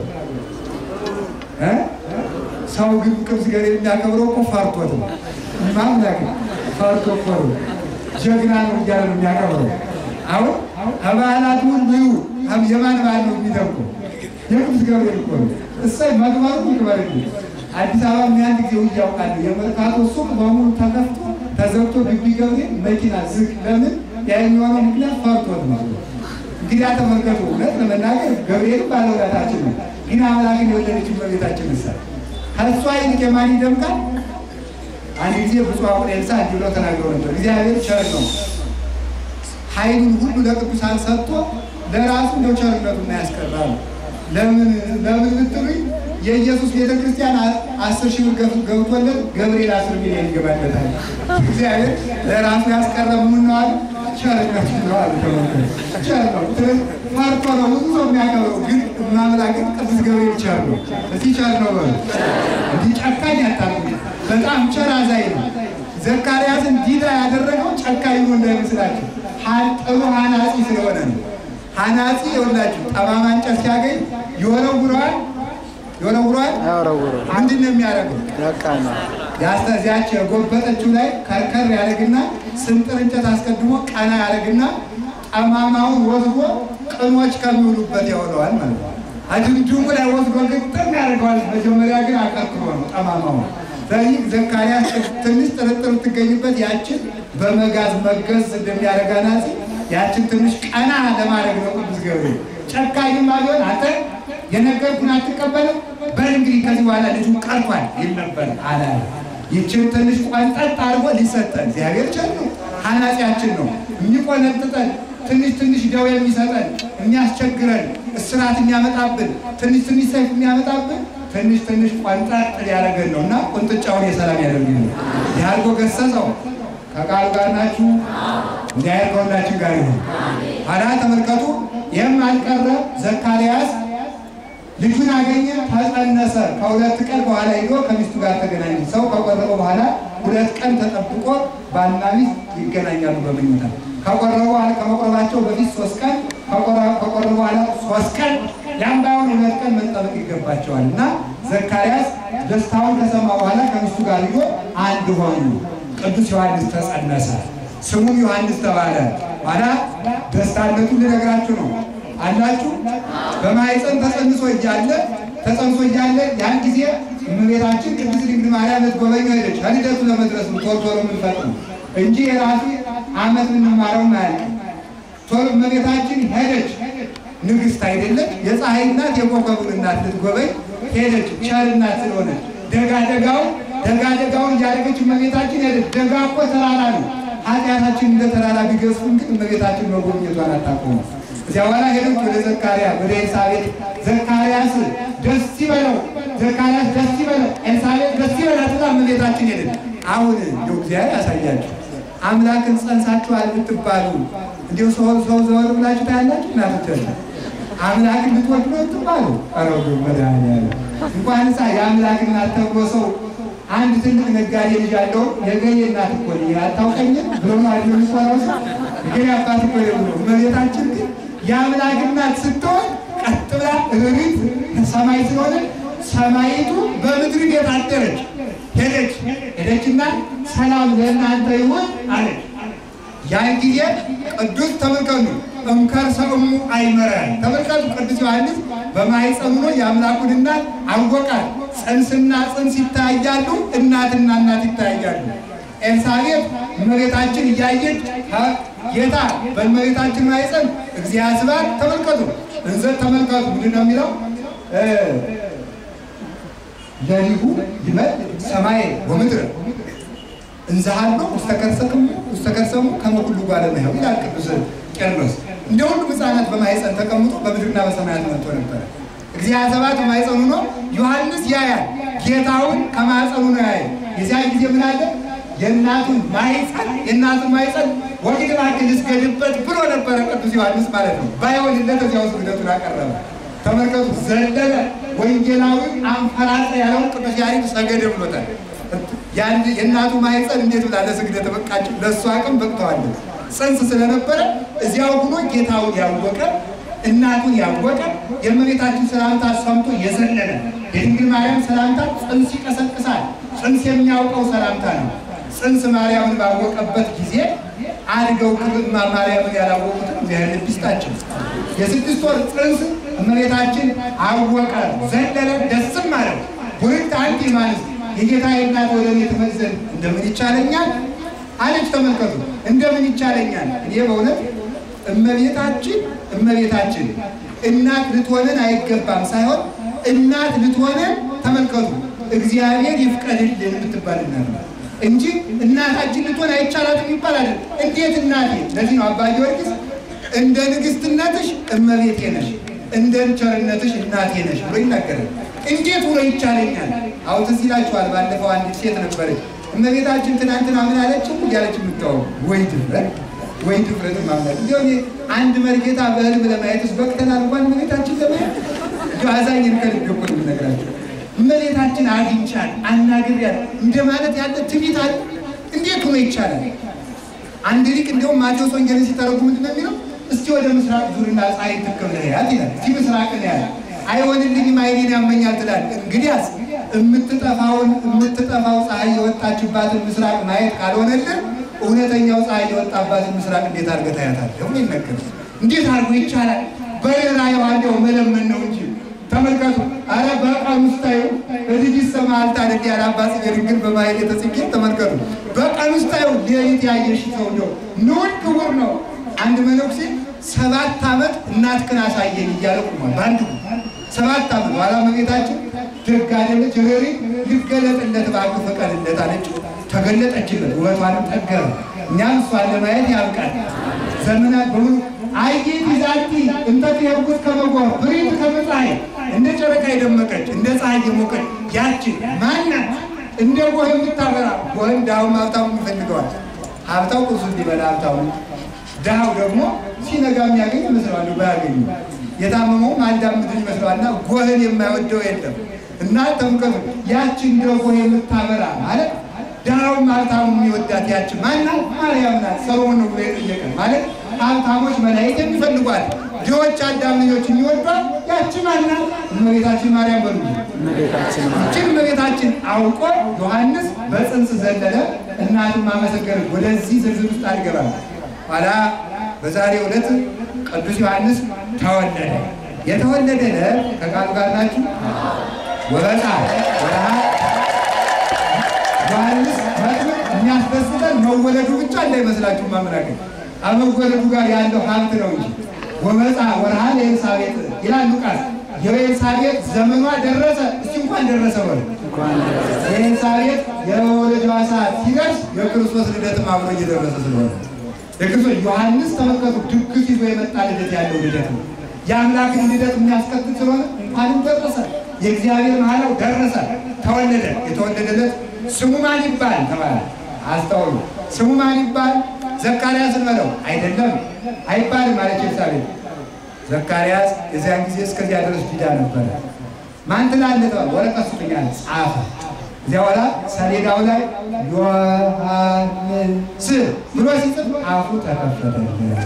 ሰው ግን ቅዱስ ገብርኤል የሚያከብረው እኮ ፈርቶት ነው። ማምላክ ፈርቶ እኮ ነው። ጀግና ነው እያለ ነው የሚያከብረው። አሁን ከበዓላት ሁሉ የማን በዓል ነው የሚደምቀው? የቅዱስ ገብርኤል እኮ ነው። እሰይ መግባሩ ይክበርልኝ። አዲስ አበባ ምን ጊዜ ውዬ አውቃለሁ። የመርካቶ ሱቅ በሙሉ ተከፍቶ ተዘግቶ ግቢ ገብርኤል መኪና ዝግ። ለምን? ያ የሚሆነው ምክንያት ፈርቶት ነው። እንግዲህ ተመልከቱ። እውነት ለመናገር ገብርኤል ባለውለታችን ነው። ግን አምላክን የወለደችው እመቤታችን ምሳ ከእሷ ይልቅ የማን ይደምቃል? አንድ ጊዜ ብፁዕ አቡነ ኤልሳ እንዲህ ብለው ተናግረው ነበር። እግዚአብሔር ቸር ነው ኃይሉን ሁሉ ለቅዱሳን ሰጥቶ ለራሱ እንደው ቸርነቱን ያስቀራል። ለምን ለምን ብትሉኝ የኢየሱስ ቤተ ክርስቲያን አስር ሺህ ብር ገብቶለት ገብርኤል አስር ሚሊዮን ይገባለታል። እግዚአብሔር ለራሱ ያስቀረ ምን ነው አሉ? ቸርነቱ ነው አሉ። ተመልከቱ፣ ቸር ነው። ፈርቶ ነው ብዙ ሰው የሚያከብረው፣ ግን ማምላክን ቅዱስ ገብርኤል ቸር ነው። እዚህ ቸር ነው በሉ። እንዲህ ጨካኝ አታውቁ። በጣም ቸር አዛኝ ነው። ዘካርያስን ዲዳ ያደረገው ጨካኝ ነው እንዳይመስላችሁ ጥሩ ሐናጺ ስለሆነ ነው። ሐናጺ የወላችሁ ጠማማ እንጨት ሲያገኝ ይወረውረዋል ይወረውረዋል። አያወረውረው ምንድን ነው የሚያደርገው? ያቃና ያስተዚያች የጎበጠችው ላይ ከርከር ያደርግና ስንጥር እንጨት አስቀድሞ ቀና ያደርግና ጠማማውን ወስዶ ቅኖች ከሚውሉበት ያውለዋል ማለት ነው። አድምድሙ ላይ ወስዶ ግጥም ያደርገዋል። መጀመሪያ ግን አቀርቅሮ ነው ጠማማውን። ስለዚህ ዘካርያስ ትንሽ ጥርጥር ትገኝበት ያችን በመጋዝ መገዝ እንደሚያደርግ አናጺ ያችን ትንሽ ቀና ለማድረግ ነው ቅዱስ ገብርኤል። ጨካኝማ ቢሆን አንተ የነገርኩህን አትቀበልም፣ በል እንግዲህ ከዚህ በኋላ ልጁ ቀርቷል ይል ነበር አለ። ይችን ትንሽ ቆንጠጥ አድርጎ ሊሰጠን እግዚአብሔር ቸር ነው፣ ኃላፊያችን ነው የሚቆነጥጠን ትንሽ ትንሽ ደዌ የሚሰጠን የሚያስቸግረን እስራት የሚያመጣብን ትንሽ ትንሽ ሰይፍ የሚያመጣብን ትንሽ ትንሽ ቆንጠጥ ሊያደርገን ነው እና ቁንጥጫውን የሰላም ያደርግልን። ያርጎ ገሰጸው ከቃሉ ጋር ናችሁ። እግዚአብሔር ከሁላችን ጋር ይሁን። ኋላ ተመልከቱ፣ ይህም አልቀረ ዘካርያስ ልጁን አገኘ፣ ተጸነሰ። ከሁለት ቀን በኋላ ሄዶ ከሚስቱ ጋር ተገናኘ። ሰው ከቆረበ በኋላ ሁለት ቀን ተጠብቆ ባልና ሚስት ይገናኛሉ በመኝታ ከቆረቡ በኋላ ከመቆረባቸው በፊት ሶስት ቀን ከቆረቡ በኋላ ሶስት ቀን ያም ባይሆን ሁለት ቀን መጠበቅ ይገባቸዋል እና ዘካርያስ ደስታውን ከሰማ በኋላ ከሚስቱ ጋር ሄዶ አንድ ሆኑ። ቅዱስ ዮሐንስ ተጸነሰ፣ ስሙም ዮሐንስ ተባለ። ኋላ ደስታነቱን ልነግራችሁ ነው አላችሁ። በማኅፀን ተጸንሶ እያለ ተጸንሶ እያለ ያን ጊዜ እመቤታችን ቅድስት ድንግል ማርያም ልትጎበኘ ሄደች። ከልደቱ ለመድረስ ነው ቶሎ ቶሎ የምንፈጥነው እንጂ የራሱ ዓመት የምንማረው አያልቅም። ቶሎ እመቤታችን ሄደች። ንግሥት አይደለች፣ የፀሐይ እናት የኮከቡን እናት ልትጎበኝ ሄደች። ቸር እናት ስለሆነች ደጋ ደጋው ደጋ ደጋውን እያደረገች እመቤታችን ሄደች። ደጋ እኮ ተራራ ነው። ኃጢአታችን እንደ ተራራ ቢገዝፉን ግን እመቤታችን መጎብኘቷን አታቆሙም። እዚያ በኋላ ሄደች ወደ ዘካርያስ ወደ ኤልሳቤጥ። ዘካርያስ ደስ ይበለው፣ ዘካርያስ ደስ ይበለው፣ ኤልሳቤጥ ደስ ይበላት ብላ እመቤታችን ሄደች። አሁን እንደው እግዚአብሔር ያሳያችሁ አምላክን ጸንሳችኋል ብትባሉ እንዲሁ ሰው ሰው ዘወር ብላችሁ ታያላችሁ። እናቶቻችሁ አምላክን ልትወዱ ነው ትባሉ። ኧረ መድኃኒዓለም እንኳን ሳ የአምላክ እናት ተብሎ ሰው አንድ ትልቅ ነጋዴ ልጅ ያለው የገሌ እናት እኮ ነኝ አታውቀኝም ብሎ ማለት ነው የሚኮራው ሰው የገሌ አባት እኮ ነው ብሎ እመቤታችን ግን የአምላክ እናት ስትሆን ቀጥ ብላ ርሪት ሰማይ ስለሆነ ሰማይቱ በምድር ቤት አደረች። ሄደች ሄደችና ሰላም ለእናንተ ይሁን አለች። ያን ጊዜ ቅዱስ ተመልከቱ እምከርሰ እሙ አይመረ ተመልከቱ። ቅዱስ ዮሐንስ በማኅፀኑ ሆኖ የአምላኩን እናት አወቃት። ጽንስና ጽንስ ይታያሉ፣ እናትና እናት ይታያሉ። ኤልሳቤጥ እመቤታችን እያየች ጌታ በእመቤታችን ማኅፀን እግዚአብሔር ስብሐት ተመልከቱ። እንዘ ተመልከቱ ምንድን ነው የሚለው ለሊሁ ይመል ሰማይ ወምድር እንዘሃሎ ውስተ ከርሰሙ ከመ ኩሉ እጓለ እመሕያው ይላል ቅዱስ ቄርሎስ። እንደ ሁሉም ሕፃናት በማኅፀን ተቀምጦ በምድርና በሰማያት መጥቶ ነበረ። እግዚአብሔር ሰባት በማኅፀኑ ሆኖ ዮሐንስ ያያል። ጌታውን ከማኅፀኑ ነው ያየ። የዚያን ጊዜ ምን አለ? የእናቱን ማኅፀን የእናቱን ማኅፀን ወግድ እባክህ ልስገድበት ብሎ ነበረ ቅዱስ ዮሐንስ ማለት ነው። ባይሆንለት እዚያ ውስጥ ልደቱን አቀረበ። ተመልከቱ፣ ዘለለ ወንጌላዊ አንፈራጠ ያለውን ቅዱስ ያሬድ ሰገደ ብሎታል። የእናቱ ማኅፀን እንዴት ብላ ለስግደት በቃች? ለእሱ አቅም በቅተዋለች። ጽንስ ስለነበረ እዚያው ሆኖ ጌታውን ያወቀ እናቱን ያወቀ የእመቤታችን ሰላምታ ሰምቶ የዘለለ የድንግል ማርያም ሰላምታ ጽንስ ይቀሰቅሳል። ጽንስ የሚያውቀው ሰላምታ ነው። ጽንስ ማርያምን ባወቀበት ጊዜ አድገው ክብማ ማርያምን ያላወቁትን እግዚአብሔር ልብ ይስጣቸው። የስድስት ወር ጽንስ እመቤታችን አወቀ፣ ዘለለ፣ ደስም አለው። ቡርክት አንቲ ማለት የጌታ እናት ወደ እኔ ትመዘን እንደምን ይቻለኛል አለች። ተመልከቱ፣ እንደምን ይቻለኛል። እኔ በእውነት እመቤታችን እመቤታችን እናት ልትሆንን አይገባም ሳይሆን እናት ልትሆንን ተመልከቱ፣ እግዚአብሔር ይፍቀድልን የምትባል እናት ነው እንጂ እናታችን ልትሆን አይቻላትም ይባላል። እንዴት እናቴ? ለዚህ ነው አባ ጊዮርጊስ እንደ ንግስትነትሽ እመቤቴ ነሽ፣ እንደ ቸርነትሽ እናቴ ነሽ ብሎ ይናገራል። እንዴት ብሎ ይቻለኛል? አሁን ትዝ ይላችኋል። ባለፈው አንዲት ሴት ነበረች እመቤታችን ትናንትና ምን አለችው እያለች የምታወሩ ወይ ድፍረት ወይ ድፍረት ማምለት እንዲሁ አንድ መርጌታ በህልም ለማየትስ በቅተናል እንኳን እመቤታችን ለማየት እንዲ አዛኝን ከልብ እኮ ነው የምነግራቸው። እመቤታችን አግኝቻል አናግሪያል እንደ ማለት ያለ ትቢት አለ። እንዴት ሆኖ ይቻላል? አንድ ሊቅ እንዲሁም ማቴዎስ ወንጌልን ሲተረጉ ምንድን ነው የሚለው? እስቲ ወደ ምስራቅ ዙርና ፀሐይ ትክክል ያት ይላል። እስቲ ምስራቅ ነው ያለ አይሆንልኝም አይኔን ያመኛል ትላል። እንግዲያስ የምትጠፋውን የምትጠፋው ፀሐይ የወጣችባትን ምስራቅ ማየት ካልሆነልን እውነተኛው ፀሐይ የወጣባትን ምስራቅ እንዴት አድርገህ ታያታለህ? ደግሞ ይነገር እንዴት አድርጎ ይቻላል? በሌላ የዋንዴው መለመን ነው እንጂ ተመልከቱ። አረ በቀን ውስጥ ታዩ እልጅ ይሰማል ታደግ ያለ አባት ግን በማየት የተጽጌ ተመልከቱ። በቀን ውስጥ ታዩ ሌሊት ያየሽ ሰው ነው ንዑድ ክቡር ነው አንድ መነኩሴ ሰባት ዓመት እናትህን አሳየኝ እያለ ቆሟል። በአንድ ሰባት ዓመት ኋላ እመቤታችን ደግ አይደለች ሬሪ ልገለጥለት እባክህ ፍቀድለት አለችው። ተገለጠችለት፣ ውበቷንም ጠገረ። እኛም እሷን ለማየት ያብቃል። ዘመናት በሙሉ አይጌት ይዛቲ እንተ ትሄጉት ከመጎር ብሪት ከመፀሐይ እንደ ጨረቃ የደመቀች እንደ ፀሐይ የሞቀች ያችን ማናት? እንደ ጎህ የምታበራ ጎህን ድሃውም ሀብታሙም ይፈልገዋል። ሀብታው ቁርሱ እንዲበላ ሀብታሙ፣ ድሃው ደግሞ ሲነጋ የሚያገኝ ይመስለዋል ባያገኙ የታመመው ማዳምጥ ይመስለዋልና ጎህን የማይወደው የለም። እና ተመልከቱ ያቺ እንደ ጎህ የምታበራ ማለት ድሃውም ሀብታሙ የሚወዳት ያቺ ማናት? ማርያም ናት። ሰሎሞን ነው ብሎ የጠየቀ ማለት ሀብታሞች መላእክት የሚፈልጓት ድሆች አዳም ልጆች የሚወዷት ያቺ ማናት? እመቤታችን ማርያም በሉ እመቤታችን ይችን እመቤታችን አውቆ ዮሐንስ በጽንስ ዘለለ፣ እናቱም አመሰገነች። ወደዚህ ዝርዝር ውስጥ አልገባም። ኋላ በዛሬው ዕለት ቅዱስ ዮሐንስ ተወለደ። የተወለደ ዕለት ከቃሉ ጋር ናችሁ። ወበፃ ወረሃ ዮሐንስ መጥምቅ የሚያስደስተን መወለዱ ብቻ እንዳይመስላችሁ ማመናከል ከመወለዱ ጋር ያለው ሀብት ነው እንጂ ወበፃ ወረሃ ለኤልሳቤጥ ይላል ሉቃስ። የኤልሳቤጥ ዘመኗ ደረሰ። እስቲ እንኳን ደረሰ በሉ። የኤልሳቤጥ የመወለጃዋ ሰዓት ሲደርስ የክርስቶስ ልደትም አብሮ እየደረሰ ስለሆነ የክርስቶስ ዮሐንስ ተመልከቱ፣ ድግስ ይዞ የመጣ ልደት ያለው ልደት ነው። የአምላክን ልደት የሚያስከትል ስለሆነ እንኳንም ደረሰ። የእግዚአብሔር መሐላው ደረሰ፣ ተወለደ። የተወለደለት ስሙ ማን ይባል ተባለ። አስተውሉ። ስሙ ማን ይባል? ዘካርያስን በለው አይደለም፣ አይባልም አለች ኤልሳቤጥ። ዘካርያስ የዚያን ጊዜ እስከዚያ ድረስ ዲዳ ነበረ። ማን ትላለህ ተባለ። ወረቀት ስጡኝ አለ፣ ጻፈ። እዚያ በኋላ ሰሌዳው ላይ ዮሐንስ ብሎ ሲጽፍ አፉ ተከፈተለት።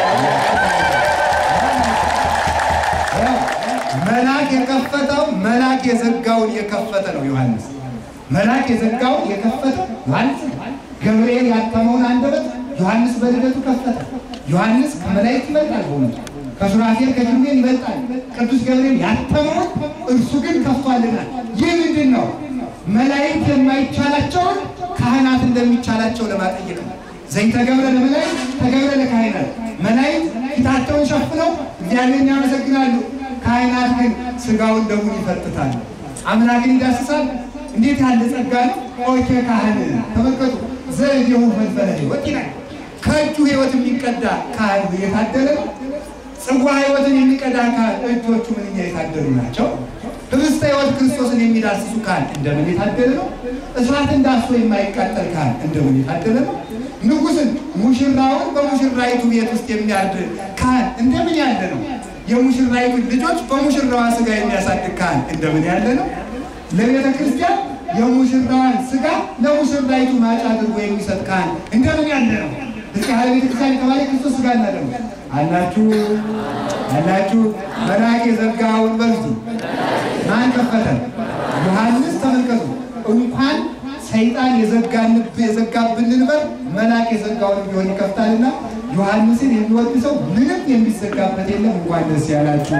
መልአክ የከፈተው መልአክ የዘጋውን የከፈተ ነው ዮሐንስ። መልአክ የዘጋውን የከፈተ ዮሐንስ። ገብርኤል ያተመውን አንደበት ዮሐንስ በልደቱ ከፈተ። ዮሐንስ ከመላእክት ይበልጣል፣ በእውነቱ ከሱራፌል ከኪሩቤል ይበልጣል። ቅዱስ ገብርኤል ያተመውን እርሱ ግን ከፍቷልና። ይህ ምንድን ነው? መላእክት የማይቻላቸውን ካህናት እንደሚቻላቸው ለማጠየቅ ነው። ዘይተገብረ ለመላእክት ተገብረ ለካህናት። መላእክት ፊታቸውን ሸፍነው እግዚአብሔርን ያመሰግናሉ። ካህናት ግን ስጋውን ደሙን ይፈትታሉ፣ አምላክን ይዳስሳል። እንዴት ያለ ጸጋ ነው! ኦኬ ካህን ተመልከቱ። ዘእዜሁ ፈልፈለ ሕይወት ይላል። ከእጁ ሕይወት የሚቀዳ ካህን የታደለ ነው። ጽዋ ሕይወትን የሚቀዳ ካህን እጆቹ ምንኛ የታደሉ ናቸው። ህብስተ ሕይወት ክርስቶስን የሚዳስሱ ካህን እንደምን የታደለ ነው። እሳትን ዳሶ የማይቃጠል ካህን እንደምን የታደለ ነው። ንጉሥን ሙሽራውን በሙሽራይቱ ቤት ውስጥ የሚያርድ ካህን እንደምን ያለ ነው። የሙሽራይቱ ልጆች በሙሽራዋ ስጋ የሚያሳድግ ካህን እንደምን ያለ ነው። ለቤተ ክርስቲያን የሙሽራዋን ስጋ ለሙሽራይቱ ማጫ አድርጎ የሚሰጥ ካህን እንደምን ያለ ነው። እስኪ ሀለ ቤተ ክርስቲያን የተባለ ክርስቶስ ስጋ እና ደሙ አላችሁ አላችሁ። መልአክ የዘጋውን በልቱ ማን ከፈተ? ዮሐንስ። ተመልከቱ እንኳን ሰይጣን የዘጋንብ የዘጋብንን በር መልአክ የዘጋውን ቢሆን ይከፍታልና ዮሐንስን የሚወድ ሰው ምንም የሚዘጋበት የለም። እንኳን ደስ ያላችሁ።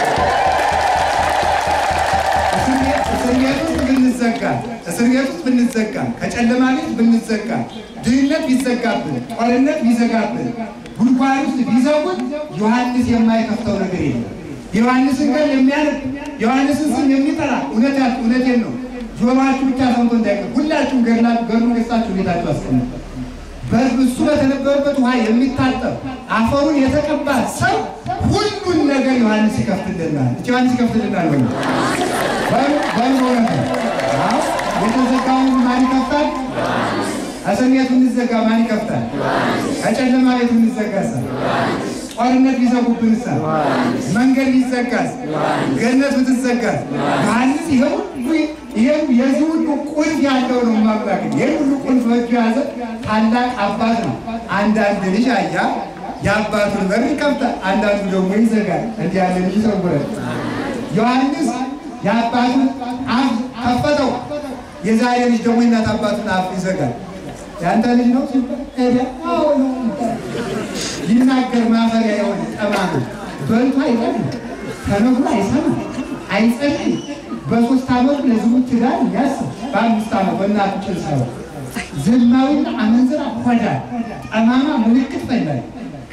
እስር ቤት ውስጥ ብንዘጋ እስር ቤት ውስጥ ብንዘጋ ከጨለማ ቤት ብንዘጋ ድህነት ቢዘጋብን ጦርነት ቢዘጋብን ጉድጓድ ውስጥ ቢዘጉን ዮሐንስ የማይከፍተው ነገር የለም። የዮሐንስን ቀን የሚያነብ የዮሐንስን ስም የሚጠራ እውነት እውነቴን ነው። ጆሮአችሁ ብቻ ሰምቶ እንዳይቀር ሁላችሁም ገድላችሁ ገድሉን ገዝታችሁ ቤታችሁ አስቀምጡ። በእሱ በተነበበበት ውሃ የሚታጠብ አፈሩን የተቀባ ሰው ሁሉን ነገር ዮሐንስ ይከፍትልናል። እቺ ዮሐንስ ይከፍትልናል ወይ በሉ በእውነት አዎ የተዘጋውን ማን ይከፍታል? እስር ቤት ብንዘጋ ማን ይከፍታል? ከጨለማ ቤት ብንዘጋሳ? ጦርነት ቢዘጉብንሳ? መንገድ ቢዘጋስ? ገነት ብትዘጋስ? ዮሐንስ ይሄ ሁሉ ይሄም የዚህ ሁሉ ቁልፍ ያለው ነው። ማምላክ ይሄ ሁሉ ቁልፍ በእጁ የያዘ ታላቅ አባት ነው። አንዳንድ ልጅ አያ የአባቱን በር ይከፍታል፣ አንዳንዱ ደግሞ ይዘጋል። እንዲህ ያለ ልጅ ይሰውረን። ዮሐንስ የአባቱን አፍ ከፈተው። የዛሬ ልጅ ደግሞ የእናት አባቱን አፍ ይዘጋል። የአንተ ልጅ ነው ሲባል ሄደ አዎ ነው ሊናገር ማፈሪያ የሆነ ጠማማ በልቶ አይጠግብ ተነግሮ አይሰማ አይጸልይ በሶስት ዓመቱ ለዝሙት ትዳር ያስብ በአምስት ዓመት በእናቱ ጭን ሳይሆን ዝማዊና አመንዝራ ሆዳ ጠማማ ምልክት ፈላጊ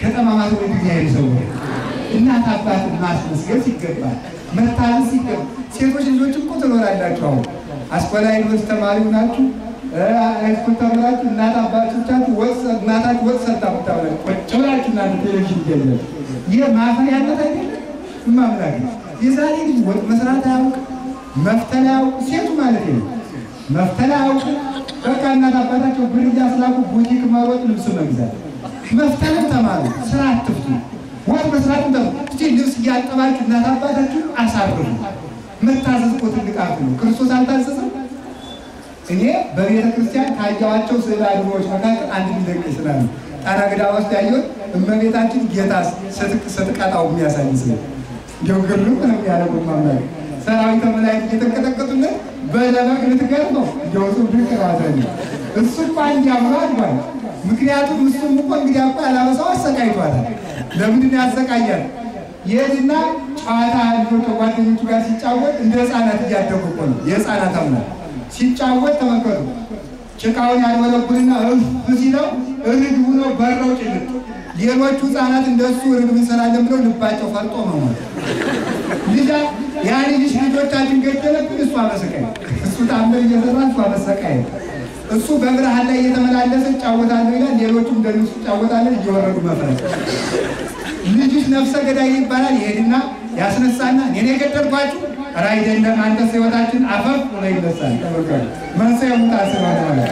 ከጠማማት ወደ እግዚአብሔር ይሰውራል። እናት አባትን ማስመስገን ሲገባል፣ መታዘዝ ሲገባ ሴቶች ልጆች እኮ ትኖራላችሁ። አሁን አስኮላ ዩኒቨርሲቲ ተማሪ ናችሁ ሃይስኩል ተምራችሁ እናት አባቶቻችሁ ወጥ እናታችሁ ወጥ ሰርታ ብታበላ ቁጭ ብላችሁ እናንተ ቴሌቪዥን ይገኛል። ይህ ማፈሪያነት አይደለም። እማምላክ የዛሬ ልጅ ወጥ መስራት አያውቅ፣ መፍተል አያውቅ፣ ሴቱ ማለት ነው መፍተል አያውቅ። በቃ እናት አባታቸው ብር እያስላኩ ቡቲክ መሮጥ፣ ልብስ መግዛት። መፍተልን ተማሩ፣ ስራ አትፍቱ። ወጥ መስራት ተማሩ። እስቲ ልብስ እያጠባችሁ እናት አባታችሁ አሳርፉ። መታዘዝ እኮ ትልቅ ሀብት ነው። ክርስቶስ አልታዘዘም? እኔ በቤተ ክርስቲያን ካየኋቸው ስዕል አድኖዎች መካከል አንድ ሚደቅ ስላለ ጣና ገዳም ውስጥ ያየሁት እመቤታችን ጌታ ስትቀጣው የሚያሳይ ስለ እንዲሁ ግርም ነው ያለው ማምላክ ሰራዊተ መላእክት እየተንቀጠቀጡለት በለበግ ልትገርመው እንዲሁ እሱ ድንቅ ራሰኝ እሱ እኮ አንድ አምሮ አድጓል። ምክንያቱም እሱም እኮ እንግዲህ አባ ያላበሰው አሰቃይቷታል። ለምንድን ያሰቃያል? ይሄድና ጨዋታ ልጆች ከጓደኞቹ ጋር ሲጫወት እንደ ህፃናት እያደጉ እኮ ነው የህፃናት አምላክ ሲጫወት ተመልከቱ። ጭቃውን ያልወለቡልና እፍ ሲለው ርግቡ ነው በረው ጭልጥ። ሌሎቹ ህፃናት እንደሱ ርግብ እንሰራለን ብለው ልባቸው ፈርጦ መሞት ልጃ ያ ልጅሽ ልጆቻችን ገደለብን፣ እሱ አመሰቃይ እሱ ታምር እየሰራ እሱ አመሰቃይ እሱ በብርሃን ላይ እየተመላለሰ እጫወታለሁ ይላል። ሌሎቹም እንደሱ ይጫወታለን እየወረዱ መፍረስ። ልጅሽ ነፍሰ ገዳይ ይባላል። ይሄድና ያስነሳና እኔ የገደልኳችሁ ኧረ አይደለም አንተስ ህይወታችን አፈፍ ብሎ ይነሳል። ተመልከቱ መንስኤ ሙታ ስለሆነ ማለት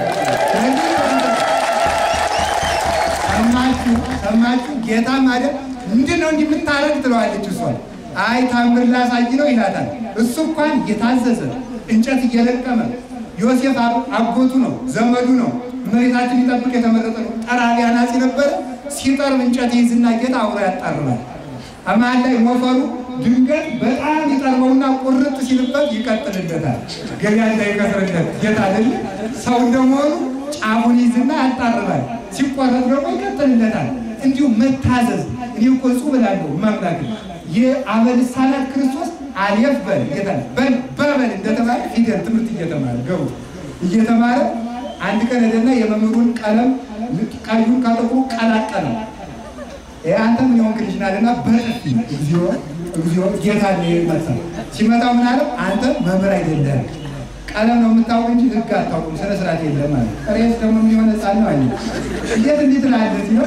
ሰማችሁ ሰማችሁ። ጌታ ማለት ምንድን ነው እንዲህ የምታረግ ትለዋለች እሷን። አይ ታምር ላሳይ ነው ይላታል። እሱ እንኳን እየታዘዘ እንጨት እየለቀመ ዮሴፍ አጎቱ ነው ዘመዱ ነው። እመቤታችን ሊጠብቅ የተመረጠ ነው። ጠራቢ አናጺ ነበረ። ሲጠርብ እንጨት ይይዝና ጌታ አብሮ ያጣርባል። አማን ላይ ሞፈሩ ድንገት በጣም ይጠርበውና ቁርጥ ሲልበት ይቀጥልለታል። ገበያ እንዳይከስርለት ጌታ አይደል ሰው እንደመሆኑ ጫፉን ይዝና ያጣርባል። ሲቆረጥ ደግሞ ይቀጥልለታል። እንዲሁም መታዘዝ እኔ እኮ እጹብ እላለሁ ማምላክ የአበ ልሳናት ክርስቶስ አልየፍ በል ጌታ በል በበል እንደተባለ ፊደል ትምህርት እየተማረ ገቡ እየተማረ አንድ ቀን ሄደና የመምህሩን ቀለም ቀዩን ከጥቁሩ ቀላቀለ። አንተ ምን የሆንክ ልጅ ናለና በጥፊ እግዚኦ እግዚኦ ጌታ መጣ። ሲመጣው ምን አለ? አንተ መምህር አይደለም ቀለም ነው የምታውቅ እንጂ ሕግ አታውቁም፣ ስነ ስርዓት የለም አለ። ሬስ ደግሞ የሚሆነ ሕፃን ነው አለ። እንዴት እንዴት ላለት ነው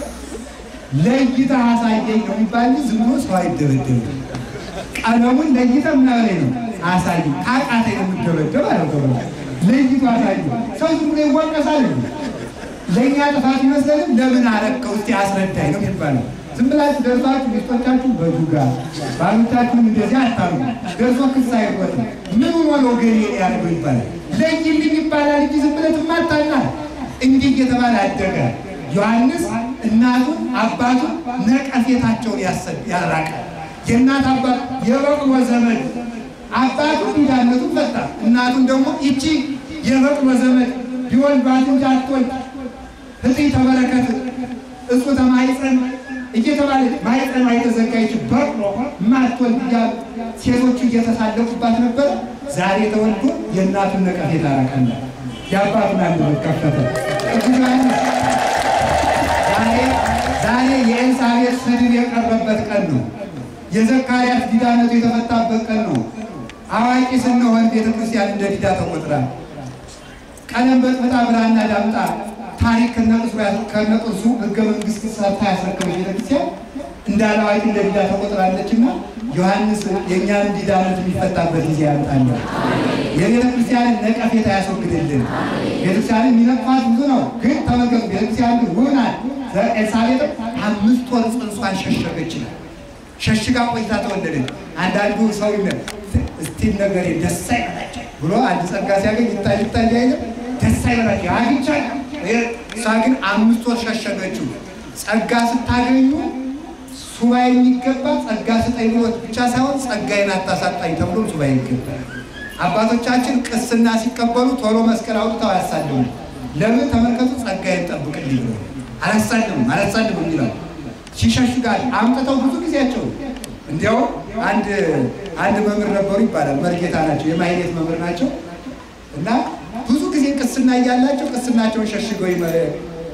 ለይታ አሳየኝ ነው የሚባል እንጂ ዝም ብሎ ሰው አይደበደብም። ቀለሙን ለይታ ምናምን ነው አሳይ ካቃተ ነው የምደበደብ አለ። ለይቶ አሳይ ሰው ዝም ብሎ ይወቀሳል። ለእኛ ጥፋት ይመስለንም ለምን አረከው እስቲ አስረዳኝ ነው የሚባለው። ዝም ብላችሁ ደርሳችሁ ሚስቶቻችሁ በዱጋ ባሎቻችሁን እንደዚህ አታሉ። ደርሶ ክስ አይወጥም። ምን ሆኖ ገሌ ያደርገው ይባላል። ለይልኝ ይባላል እንጂ ዝም ብለት ማታና እንዲህ እየተባለ አደገ። ዮሐንስ እናቱን አባቱን ነቀፌታቸውን ያራቀ የእናት አባት የበቅሎ ዘመድ አባቱ ዲዳነቱን ፈታ። እናቱን ደግሞ ይቺ የበቅሎ ዘመድ ቢወልዷት እንጂ አትወልድ ህጥይ ተበረከት እሱ ተማይፀን እየተባለ ማይፀን የተዘጋጅ በቅሎ ማትወልድ እያሉ ሴቶቹ እየተሳለቁባት ነበር። ዛሬ ተወልዶ የእናቱን ነቀፌታ አራቀና የአባቱን አንደበት ከፈተ። ቅዱስ ዮሐንስ ዛሬ የኤልሳቤጥ ስድብ የቀረበት ቀን ነው። የዘካርያስ ዲዳነቱ የተፈታበት ቀን ነው። አዋቂ ስንሆን ቤተክርስቲያን እንደ ዲዳ ተቆጥራል። ቀለም በጥብጣ ብራና ዳምጣ ታሪክ ከነቅርሱ ህገ መንግስት ሰርታ ያስረከበች ቤተክርስቲያን እንዳለ አዋቂ እንደ ዲዳ ተቆጥራለችና ዮሐንስ የእኛን ዲዳነት የሚፈታበት ጊዜ ያምጣለ። የቤተ ክርስቲያንን ነቀፌታ ያስወግድልን። ቤተክርስቲያንን የሚነቅፋት ብዙ ነው፣ ግን ተመልከቱ፣ ቤተክርስቲያን ግን ውብ ናት። ኤልሳቤጥ አምስት ወር ጽንሷን ሸሸገች ይላል። ሸሽጋ ቆይታ ተወለደች። አንዳንዱ ሰው እስቲል ነገር ደስ አይበላቸው ብሎ አንድ ጸጋ ሲያገኝ ይታይ ይታይ አይልም፣ ደስ አይበላቸው አግኝቻ። እሷ ግን አምስት ወር ሸሸገችው። ጸጋ ስታገኙ ሱባኤ የሚገባ ጸጋ ስጠኝ ብሎት ብቻ ሳይሆን ጸጋዬን አታሳጣኝ ተብሎ ሱባኤ ይገባል። አባቶቻችን ቅስና ሲቀበሉ ቶሎ መስቀል አውጥተው አያሳልሙ። ለምን ተመልከቱ፣ ጸጋዬን ጠብቅልኝ ብሎ አላሳልም አላሳልም ይላል። ሲሸሽጋል አምጥተው ብዙ ጊዜያቸው እንዲያውም አንድ አንድ መምህር ነበሩ ይባላል። መርጌታ ናቸው፣ የማይሌት መምህር ናቸው እና ብዙ ጊዜ ቅስና እያላቸው ቅስናቸውን ሸሽገው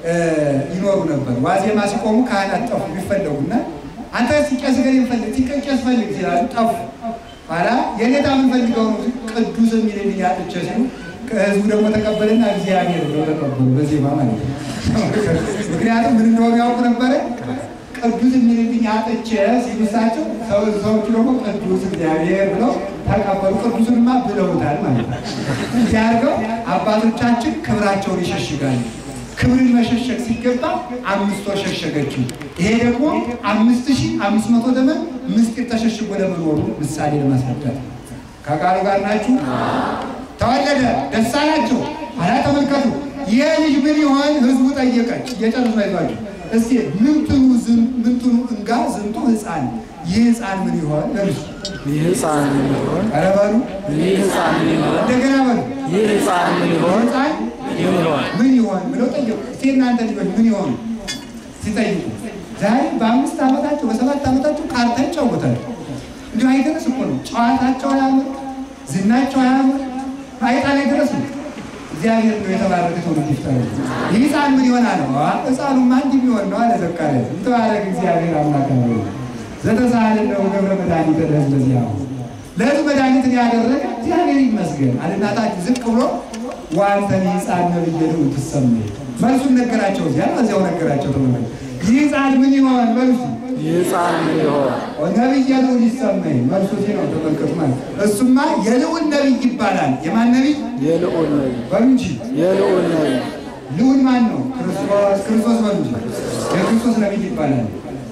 ይኖሩ ነበር። ዋዜማ ሲቆሙ ካህናት ጠፉ ቢፈለጉና አንተ ቄስ ገር ይፈልግ ቄስ ፈልግ ሲላሉ ጠፉ። ኋላ የኔታ የምንፈልገው ነው ቅዱስ የሚልልኝ አጥቼ ሲሉ ከህዝቡ ደግሞ ተቀበልና እግዚአብሔር ብሎ ተቀበሉ። በዜማ ማለት ነው። ምክንያቱም ምን እንደሆነ ያውቁ ነበረ። ቅዱስ የሚልልኝ አጥቼ ሲሉ እሳቸው ሰዎቹ ደግሞ ቅዱስ እግዚአብሔር ብለው ተቀበሉ። ቅዱስንማ ብለውታል ማለት ነው። እንዲያርገው አባቶቻችን ክብራቸውን ይሸሽጋሉ። ክብርን መሸሸግ ሲገባ አምስት ወር ሸሸገችው። ይሄ ደግሞ አምስት ሺህ አምስት መቶ ዘመን ምስጢር ተሸሽጎ ለመኖሩ ምሳሌ ለማስረዳት ከቃሉ ጋር ናችሁ። ተወለደ፣ ደስ አላቸው። ኋላ ተመልከቱ፣ ይህ ልጅ ምን ይሆን ህዝቡ ጠየቀች። እየጨረሱ አይዟቸው እስቲ ምንትኑ ምንትኑ እንጋ ዝንቱ ህፃን ይህ ህፃን ምን ይሆን ለልጅ ይህ ህፃን ምን ይሆን? ኧረ በሉ ይህ ህፃን ምን ይሆን? እንደገና በሉ ይህ ህፃን ምን ይሆን? ህፃን ምን ይሆን? ምን ይሆን ብለው ጠየቁ። እስቲ እናንተ ልጆች ምን ይሆኑ ሲጠይቁ ዛሬ በአምስት ዓመታቸው በሰባት ዓመታቸው ካርታ ይጫወታሉ። እንዲሁ አይደረስ እኮ ነው። ጨዋታቸው አያምር፣ ዝናቸው አያምር፣ አይጣ ላይ ድረስ ነው። እግዚአብሔር ነው የተባረከ ትውልድ ይፍጠር። ይህ ህፃን ምን ይሆናል ነው? ህፃኑማ እንዲህ ቢሆን ነው አለ ዘካርያስ። የተባረከ እግዚአብሔር አምላክ ነው። ዘተሳለን ነው ገብረ መድኃኒት ለህዝብ ለዚያ ለህዝብ መድኃኒትን ያደረገ እግዚአብሔር ይመስገን። አልናታችሁ ዝቅ ብሎ ዋንተን ህፃን ነብየ ነው ትሰማይ መልሱን ነገራቸው። እዚያ እዚያው ነገራቸው። ተመልከቱ ይህ ህፃን ምን ይሆን መልሱ ይህ ህፃን ምን ይሆን? ነብየ ነው ይሰማይ መልሱ እዚህ ነው። ተመልከቱ ማለት እሱማ የልዑል ነቢይ ይባላል። የማን ነቢይ የልዑል ነቢይ በሉ እንጂ የልዑል ነቢይ ልዑል ማን ነው? ክርስቶስ ክርስቶስ በሉ እንጂ የክርስቶስ ነቢይ ይባላል።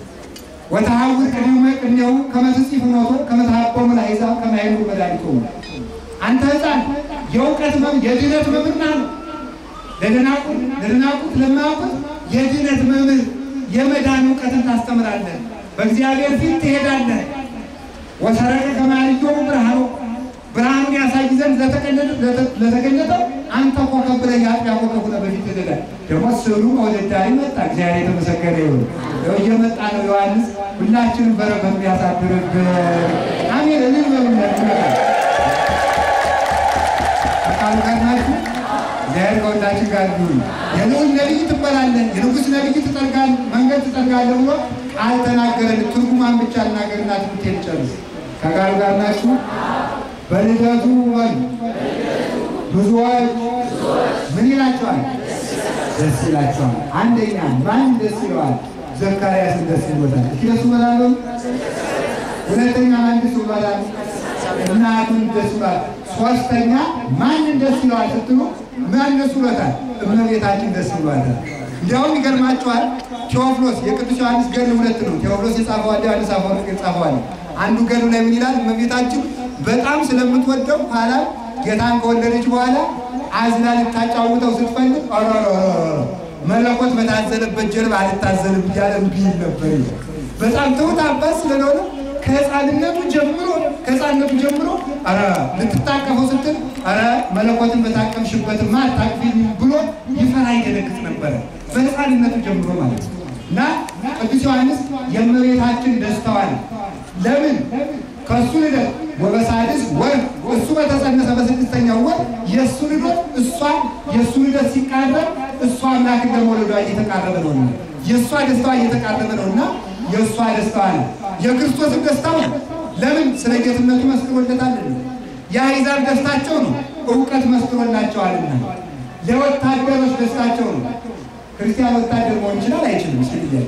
ወተሐውር ቅድመ ቅድሜው ከመ ትጽፍ ኖቶ ከመ ተሐቆሙ ለአሕዛብ ከመ ያህሉ መድኃኒቶሙ አንተ ህፃን የእውቀት መም የድነት መምህር ነው። ለደናቁት ለደናቁት ለማያውቁት የድነት መምህር የመዳን እውቀትን ታስተምራለህ። በእግዚአብሔር ፊት ትሄዳለህ። ወሰረቀ ከማያልየው ብርሃኑ ብርሃኑን ያሳይ ዘንድ ለተገለጠው አንተ ኮከብ ብለህ የአጥቢያ ኮከብ ሆነህ በፊት ትሄዳለህ። ደግሞ ስዕሉ ወደዳሪ መጣ። እግዚአብሔር የተመሰገነ ይሁን። ያው እየመጣ ነው ዮሐንስ። ሁላችንም በረከቱ ያሳድርብን። አሜን። እልል በሉለት ይመጣል። ቃሉ ጋር ናችሁ። እግዚአብሔር ከሁላችን ጋር ይሁን። የልዑል ነቢይ ትባላለህ፣ የንጉሥ ነቢይ ትጠርጋል መንገድ ትጠርጋለህ ብሎ ቃል ተናገረን። ትርጉማን ብቻ እናገርና ትምህርቴን ጨርስ። ከቃሉ ጋር ናችሁ። በልደቱ በሉ ብዙዎች ምን ይላቸዋል? ደስ ይላቸዋል። አንደኛ ማን ደስ ይለዋል? ዘካርያስን ደስ ይሎታል። እስኪ ደስ ይሎታል። ሁለተኛ ማን ደስ ይሎታል? እናቱን ደስ ይሏል። ሶስተኛ ማንን ደስ ይለዋል ስትሉ ማን ደስ ይሎታል? እመቤታችን ደስ ይሏታል። እንዲያውም ይገርማቸዋል። ቴዎፍሎስ የቅዱስ ዮሐንስ ገድል ሁለት ነው። ቴዎፍሎስ የጻፈው አለ፣ ዮሐንስ አፈወርቅ የጻፈው አለ። አንዱ ገድሉ ላይ ምን ይላል? እመቤታችን በጣም ስለምትወደው ኋላ ጌታን ከወለደች በኋላ አዝላ ልታጫውተው ስትፈልግ ኧረ መለኮት በታዘለበት ጀርባ አልታዘልም እያለ እምቢ ይል ነበር። በጣም ትሁት አባት ስለሆነ ከህፃንነቱ ጀምሮ ከህፃንነቱ ጀምሮ ኧረ ልትታቀፈው ስትል ኧረ መለኮትን በታቀምሽበትማ አታቅፊኝ ብሎ ይፈራ ይደነግጥ ነበረ። በህፃንነቱ ጀምሮ ማለት ነው። እና ቅዱስ ዮሐንስ የእመቤታችን ደስታዋል ለምን ከእሱ ልደት ወበሳድስ ወር እሱ በተጸነሰ በስድስተኛው ወር የእሱ ልደት እሷ የእሱ ልደት ሲቃረብ እሷ አምላክን ለመውለዷ እየተቃረበ ነውና የእሷ ደስታዋ እየተቃረበ ነውና የእሷ ደስታዋ ነው። የክርስቶስም ደስታው ነው። ለምን ስለ ጌትነቱ መስክሮለታልና። የአሕዛብ ደስታቸው ነው፣ እውቀት መስክሮላቸዋልና። ለወታደሮች ደስታቸው ነው። ክርስቲያን ወታደር መሆን ይችላል አይችልም? እስኪ ጥያቄ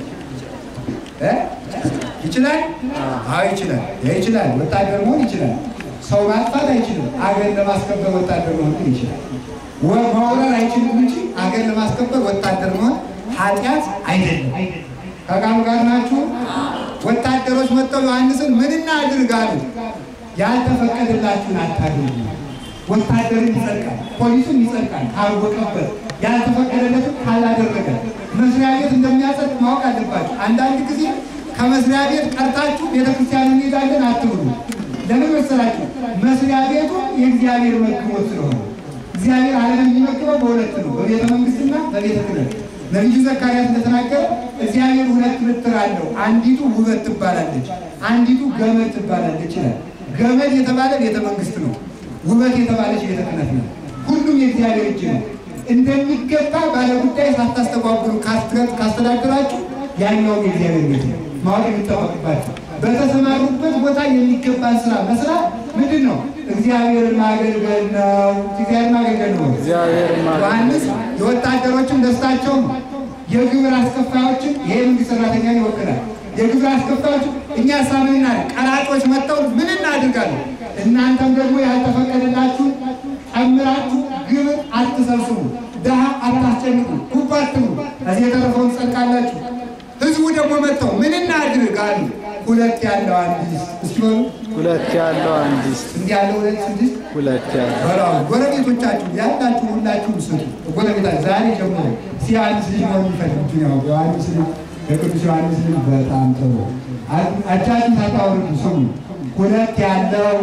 እ ይችላል? አዎ ይችላል። ይችላል። ወታደር መሆን ይችላል። ሰው ማጥፋት አይችልም። አገር ለማስከበር ወታደር መሆን ግን ይችላል። መውረር አይችልም እንጂ አገር ለማስከበር ወታደር መሆን ኃጢአት አይደለም። ከቃሉ ጋር ናችሁ። ወታደሮች መጥተው ዮሐንስን ምንና አድርግ አሉት። ያልተፈቀደላችሁን አታድርጉ። ወታደርን ይጸድቃል፣ ፖሊሱን ይጸድቃል ካወቀበት ያልተፈቀደለትም ካላደረገ መስሪያ ቤት እንደሚያጸድቅ ማወቅ አለባችሁ። አንዳንድ ጊዜ ከመስሪያ ቤት ቀርታችሁ ቤተክርስቲያን እንሄዳለን አትብሉ። ለምን መሰላችሁ? መስሪያ ቤቱ የእግዚአብሔር መግቦት ስለሆነ እግዚአብሔር ዓለምን የሚመግበው በሁለት ነው፣ በቤተ መንግስትና በቤተ ክህነት። ነቢዩ ዘካርያስ እንደተናገረ እግዚአብሔር ሁለት ምትር አለው። አንዲቱ ውበት ትባላለች፣ አንዲቱ ገመድ ትባላለች ይላል። ገመድ የተባለ ቤተ መንግስት ነው። ውበት የተባለች ቤተ ክህነት ነው። ሁሉም የእግዚአብሔር እጅ ነው። እንደሚገባ ባለጉዳይ ሳታስተጓጉሉ ካስተ- ካስተዳደራችሁ ያኛው የእግዚአብሔር ቤት ነው። ማወቅ የሚጠበቅባቸው በተሰማሩበት ቦታ የሚገባን ስራ መስራት ምንድን ነው? እግዚአብሔርን ማገልገል ነው። እግዚአብሔርን ማገልገል ነው። እግዚአብሔርን ማገልገል ዮሐንስ የወታደሮችን ደስታቸው ነው። የግብር አስከፋዮችን ይሄ መንግስት ሰራተኛን ይወክላል። የግብር አስከፋዮች እኛ ሳምንና ቀራጮች መጥተው ምን እናድርጋለን? እናንተም ደግሞ ያልተፈቀደላችሁ ጨምራችሁ ግብር አትሰብስቡ፣ ድሃ አታስጨንቁ፣ ጉባ አትብሉ፣ ከዚህ የተረፈውን ትጸድቃላችሁ። ህዝቡ ደግሞ መጥተው ምን እናድርግ አሉ። ሁለት ያለው አንድ ይስጥ። እስኪ በሉ ሁለት ያለው አንድ ይስጥ። እንዲህ ያለው ሁለት ስድስት ሁለት ያለው በላው ጎረቤቶቻችሁ ያላችሁ ሁላችሁም ስጡ። ጎረቤታችሁ ዛሬ ጀምሮ ዮሐንስ ልጅ ነው የሚፈልግ ነው። ዮሐንስ ልጅ የቅዱስ ዮሐንስ ልጅ በጣም ጥሩ አጃችሁ ታታወርዱ ስሙ። ሁለት ያለው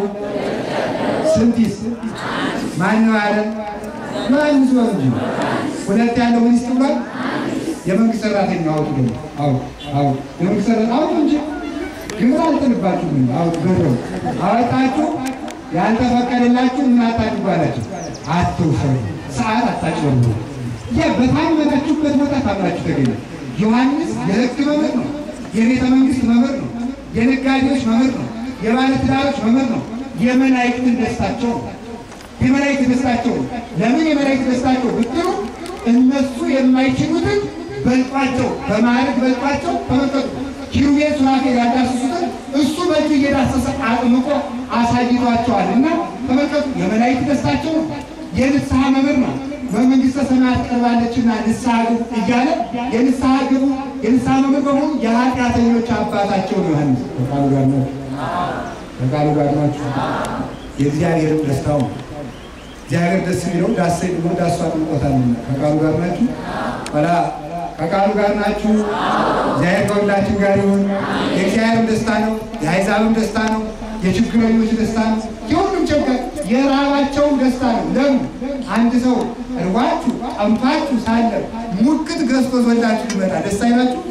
ስንት ይስ ማን ነው ያለ? ዮሐንስ ነው እንጂ ሁለት ያለው ምን ይስጥ ብሏል? የመንግስት ሰራተኛ አውጡ ደግሞ አውጡ አውጡ የመንግስት ሰራተኛ አውጡ እንጂ ግብር አልጥልባችሁም። አውጡ ገንዘቡ አወጣችሁ ያልተፈቀደላችሁ ምን አታድርጉ አላቸው። አትውሰዱ፣ ሰዓት አታጭበርብሩ። ያ በታመናችሁበት ቦታ ታምናችሁ ተገኘ። ዮሐንስ የሕግ መምህር ነው። የቤተ መንግስት መምህር ነው። የነጋዴዎች መምህር ነው። የባለትዳሮች መምህር ነው። የመላእክትን ደስታቸው ነው። የመላእክት ደስታቸው ነው። ለምን የመላእክት ደስታቸው ብትሉ እነሱ የማይችሉትን በልጧቸው በማዕረግ በልጧቸው ተመልከቱ። ኪሩቤል ሱራፌል ያዳስሱትን እሱ በእጁ እየዳሰሰ አጥምቆ አሳይቷቸዋል። እና ተመልከቱ የመላእክት ደስታቸው ነው። የንስሐ መምህር ነው። በመንግስተ ሰማያት ቀርባለችና ንስሐ ግቡ እያለ የንስሐ ግቡ የንስሐ መምህር በመሆኑ የኃጢአተኞች አባታቸው ነው ዮሐንስ። ከቃሉ ጋር ናችሁ፣ ከቃሉ ጋር ናችሁ። የእግዚአብሔርም ደስታው ነው። እግዚአብሔር ደስ የሚለው ዳሰኝ ብሎ ዳሱ አጥምቆታልና ከቃሉ ጋር ናችሁ። ኋላ ከቃሉ ጋር ናችሁ። እግዚአብሔር ከሁላችን ጋር ይሁን። የእግዚአብሔርም ደስታ ነው፣ የአሕዛብም ደስታ ነው፣ የችግረኞች ደስታ ነው። የሁሉም ችግር የራባቸውም ደስታ ነው። ለምን አንድ ሰው እርቧችሁ ጠምቷችሁ ሳለ ሙክት ገዝቶ ዞላችሁ ሊመጣ ደስ አይላችሁ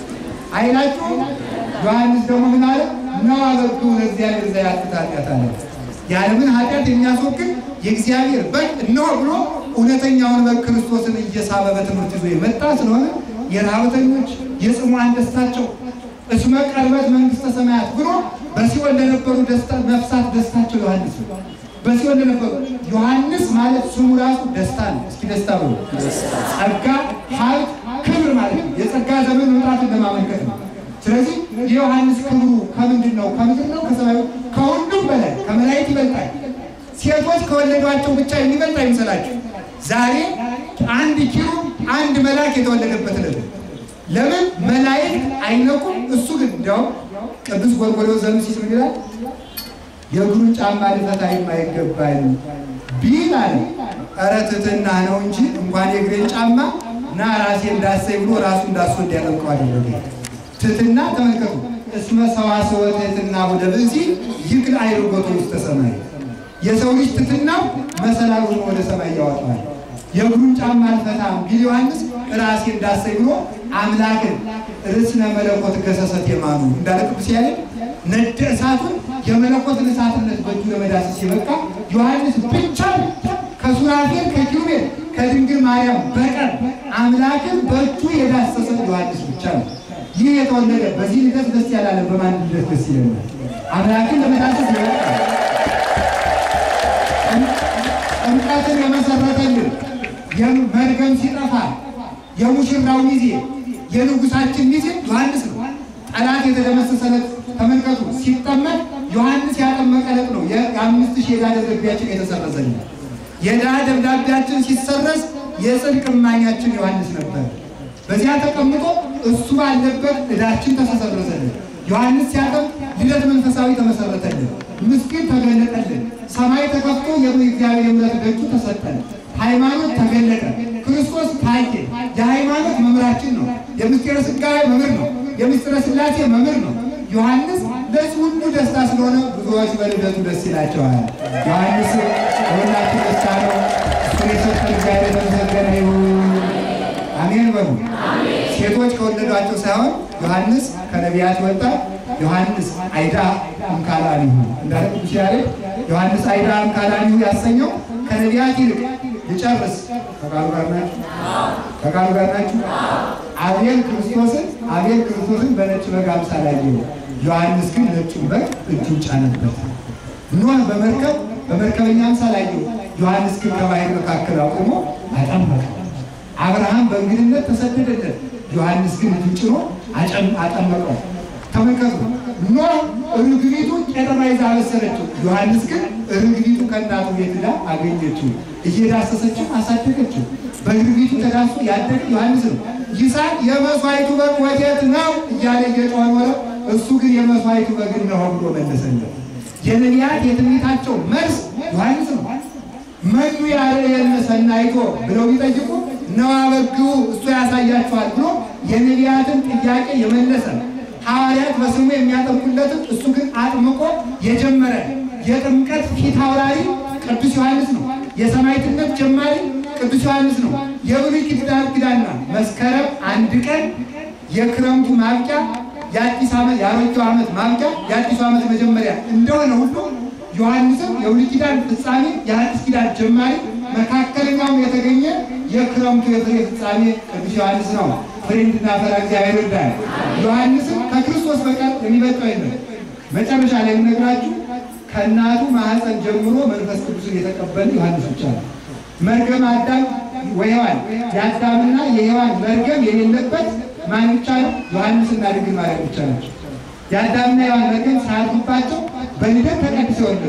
አይላችሁ? ዮሐንስ ደግሞ ምን አለ? ነው አበዱ ለእግዚአብሔር ዘያትት ኃጢአት አለ። የዓለምን ኃጢአት የሚያስወግድ የእግዚአብሔር በግ እነሆ ብሎ እውነተኛውን በግ ክርስቶስን እየሳበ በትምህርት ይዞ የመጣ ስለሆነ የረሃብተኞች የጽሙዓን ደስታቸው እስመ ቀርበት መንግስተ ሰማያት ብሎ በሲኦል ለነበሩ ደስታ ነፍሳት ደስታቸው ዮሐንስ ነው። በሲኦል ለነበሩ ዮሐንስ ማለት ስሙ ራሱ ደስታ ነው። እስኪ ደስታ ብሎ ጸጋ፣ ሀብት፣ ክብር ማለት ነው። የጸጋ ዘመን መምጣትን ለማመልከት ነው። ስለዚህ የዮሐንስ ክብሩ ከምንድን ነው? ከምድር ነው? ከሰማዩ? ከሁሉም በላይ ከመላእክት ይበልጣል። ሴቶች ከወለዷቸው ብቻ የሚበልጥ አይምሰላችሁ። ዛሬ አንድ ኪሩብ አንድ መልአክ የተወለደበት ዕለት ነው። ለምን መላእክት አይነቁም? እሱ ግን እንዲያውም ቅዱስ ጎርጎርዮስ ዘምሲስ ምን ይላል? የእግሩን ጫማ ልፈታ የማይገባኝ ቢል አለ ኧረ ትሕትና ነው እንጂ እንኳን የእግሬን ጫማ ና ራሴ እንዳሰኝ ብሎ ራሱ እንዳሱ እንዲያጠምቀው አደረገ። ትሕትና ተመልከቱ። እስመ ሰዋስወ ትሕትና ወደ ብእሲ ይክል አይርጎቱ ውስተ ሰማይ የሰው ልጅ ትሕትናው መሰላል ሆኖ ወደ ሰማይ ያወጣዋል። የእግሩን ጫማ አልፈታም ቢል ዮሐንስ ራሴ እንዳሰኝ ብሎ አምላክን ርስነ መለኮት ገሰሰት የማኑ እንዳለ ቅዱስ ያሬድ ነደ እሳቱን የመለኮትን እሳትነት በእጁ ለመዳሰስ የበቃ ዮሐንስ ብቻ ከሱራፌል ከኪሩቤል ከድንግል ማርያም በቀር አምላክን በእጁ የዳሰሰ ዮሐንስ ብቻ ነው። ይህ የተወለደ በዚህ ልደት ደስ ያላለ በማን ልደት ደስ ይለናል? አምላክን ለመዳሰስ የበቃ ጥምቀትን የመሰረተልን የመርገም ሲጠፋ የሙሽራው ሚዜ የንጉሳችን ሚዜ ዮሐንስ ነው። ጠላት የተደመሰሰለት ተመልከቱ። ሲጠመቅ ዮሐንስ ያጠመቀለት ነው። የአምስት ሺህ የዕዳ ደብዳቤያችን የተሰረዘልን የዕዳ ደብዳቤያችን ሲሰረዝ የጽድቅ እማኛችን ዮሐንስ ነበር። በዚያ ተቀምጦ እሱ ባለበት ዕዳችን ተሰረዘልን። ዮሐንስ ሲያጠምቅ ልደት መንፈሳዊ ተመሰረተልን። ምስኪን ተገለጠልን። ሰማይ ተከፍቶ የእግዚአብሔር የምሕረት ደጁ ተሰጠን። ሃይማኖት ተገለጠ። ክርስቶስ ታየ። የሃይማኖት መምህራችን ነው። የምስጢረ ሥጋዌ መምህር ነው። የምስጢረ ሥላሴ መምህር ነው። ዮሐንስ ለዚህ ሁሉ ደስታ ስለሆነ ብዙዎች በልደቱ ደስ ይላቸዋል። ዮሐንስ ለሁላችሁ ደስታ ነው። እሱን የሰጠን እግዚአብሔር የተመሰገነ ይሁን። አሜን በሉ። ሴቶች ከወለዷቸው ሳይሆን ዮሐንስ ከነቢያት ወጣ። ዮሐንስ አይዳ እምካላኒሁ እንዳለ ቅዱስ ያሬድ ዮሐንስ አይዳ እምካላኒሁ ያሰኘው ከነቢያት ይልቅ ልጨርስ ከቃሉ ጋር ናችሁ? ከቃሉ ጋር ናችሁ? አቤል ክርስቶስን አቤል ክርስቶስን በነጭ በግ አምሳል አየው። ዮሐንስ ግን ነጩን በግ እጁን ጫነበት። ኖህ በመርከብ በመርከበኛ አምሳል አየው። ዮሐንስ ግን ከባሕር መካከል አቁሞ አጠመቀው። አብርሃም በእንግድነት ተሰደደለት። ዮሐንስ ግን እጁን ጭኖ አጠመቀው። ተመልከቱ። ኖህ ርግቢቱ ቄጠማ ይዛ አበሰለችው። ዮሐንስ ግን ርግቢቱ ከእናቱ ቤት ሄዳ አገኘችው፣ እየዳሰሰችው አሳደገችው። በርግቢቱ ተዳሶ ያደገ ዮሐንስ ነው። ይስሐቅ የመስዋዕቱ በግ ወዴት ነው እያለ እየጮኸ ኖረ። እሱ ግን የመስዋዕቱ በግ እነሆ ብሎ መለሰለት። የነቢያት የትንቢታቸው መልስ ዮሐንስ ነው። መኑ ያርአየነ ሰናይቶ ብለው ቢጠይቁ ነዋ በግዑ እሱ ያሳያችኋል ብሎ የነቢያትን ጥያቄ የመለሰ ሐዋርያት በስሙ የሚያጠምቁለትን እሱ ግን አጥምቆ የጀመረ የጥምቀት ፊት አውራሪ ቅዱስ ዮሐንስ ነው። የሰማዕትነት ጀማሪ ቅዱስ ዮሐንስ ነው። የብሉይ ኪዳን ኪዳንና መስከረም አንድ ቀን የክረምቱ ማብቂያ የአዲስ ዓመት የአሮጌው ዓመት ማብቂያ የአዲሱ ዓመት መጀመሪያ እንደሆነ ሁሉ ዮሐንስም የብሉይ ኪዳን ፍጻሜ የአዲስ ኪዳን ጀማሪ መካከለኛውም የተገኘ የክረምቱ የፍሬ ፍጻሜ ቅዱስ ዮሐንስ ነው። ፍሬ እንድናፈራ እግዚአብሔር ይርዳል። ዮሐንስም ከክርስቶስ በቀር የሚበልጠው የለም። መጨረሻ ላይ የምነግራችሁ ከእናቱ ማኅፀን ጀምሮ መንፈስ ቅዱስን የተቀበለ ዮሐንስ ብቻ ነው። መርገም አዳም ወሔዋን የአዳምና የሔዋን መርገም የሌለበት ማን ብቻ ነው? ዮሐንስና ድንግል ማርያም ብቻ ናቸው። የአዳምና የሔዋን መርገም ሳያልፉባቸው በልደት ተቀድሰው ወለዱ።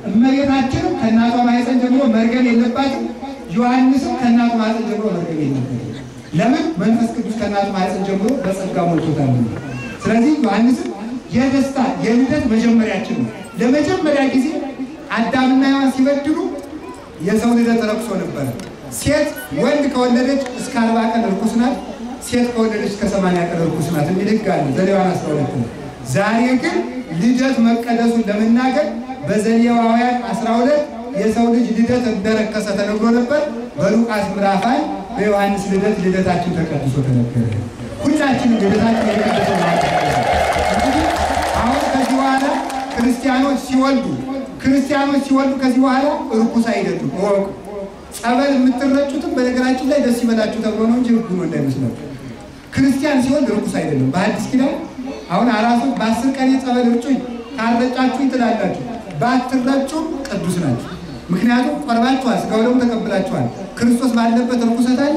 እመቤታችንም ከእናቷ ማኅፀን ጀምሮ መርገም የለባትም። ዮሐንስም ከእናቱ ማኅፀን ጀምሮ መርገም የለበትም። ለምን? መንፈስ ቅዱስ ከእናቱ ማኅፀን ጀምሮ በጸጋ ሞልቶታል። ስለዚህ ዮሐንስም የደስታ የልደት መጀመሪያችን ነው። ለመጀመሪያ ጊዜ አዳምና ሔዋን ሲበድሉ የሰው ልደት ረክሶ ነበረ። ሴት ወንድ ከወለደች እስከ አርባ ቀን ርኩስ ናት። ሴት ከወለደች እስከ ሰማንያ ቀን ርኩስ ናት የሚል ሕግ አለ ዘሌዋውያን አስራ ሁለት ነው። ዛሬ ግን ልደት መቀደሱን ለመናገር በዘሌዋውያን አስራ ሁለት የሰው ልጅ ልደት እንደረከሰ ተነግሮ ነበር። በሉቃስ ምዕራፍ አንድ በዮሐንስ ልደት ልደታችን ተቀድሶ ተነገረ። ሁላችንም ልደታችን የተቀደሰ ማለት ነው። እንግዲህ አሁን ከዚህ በኋላ ክርስቲያኖች ሲወልዱ ክርስቲያኖች ሲወልዱ ከዚህ በኋላ እርኩስ አይደሉም። እወቁ። ጸበል የምትረጩትም በነገራችን ላይ ደስ ይበላችሁ ተብሎ ነው እንጂ ህጉ ነው እንዳይመስላችሁ። ክርስቲያን ሲወልድ እርኩስ አይደለም። በአዲስ ኪዳን አሁን አራሶች በአስር ቀን የጸበል እርጩኝ ካልረጫችሁኝ ትላላችሁ። ባትረጩም ቅዱስ ናቸው። ምክንያቱም ቆርባችኋል፣ ሥጋ ወደሙ ተቀብላችኋል። ክርስቶስ ባለበት እርኩሰት አለ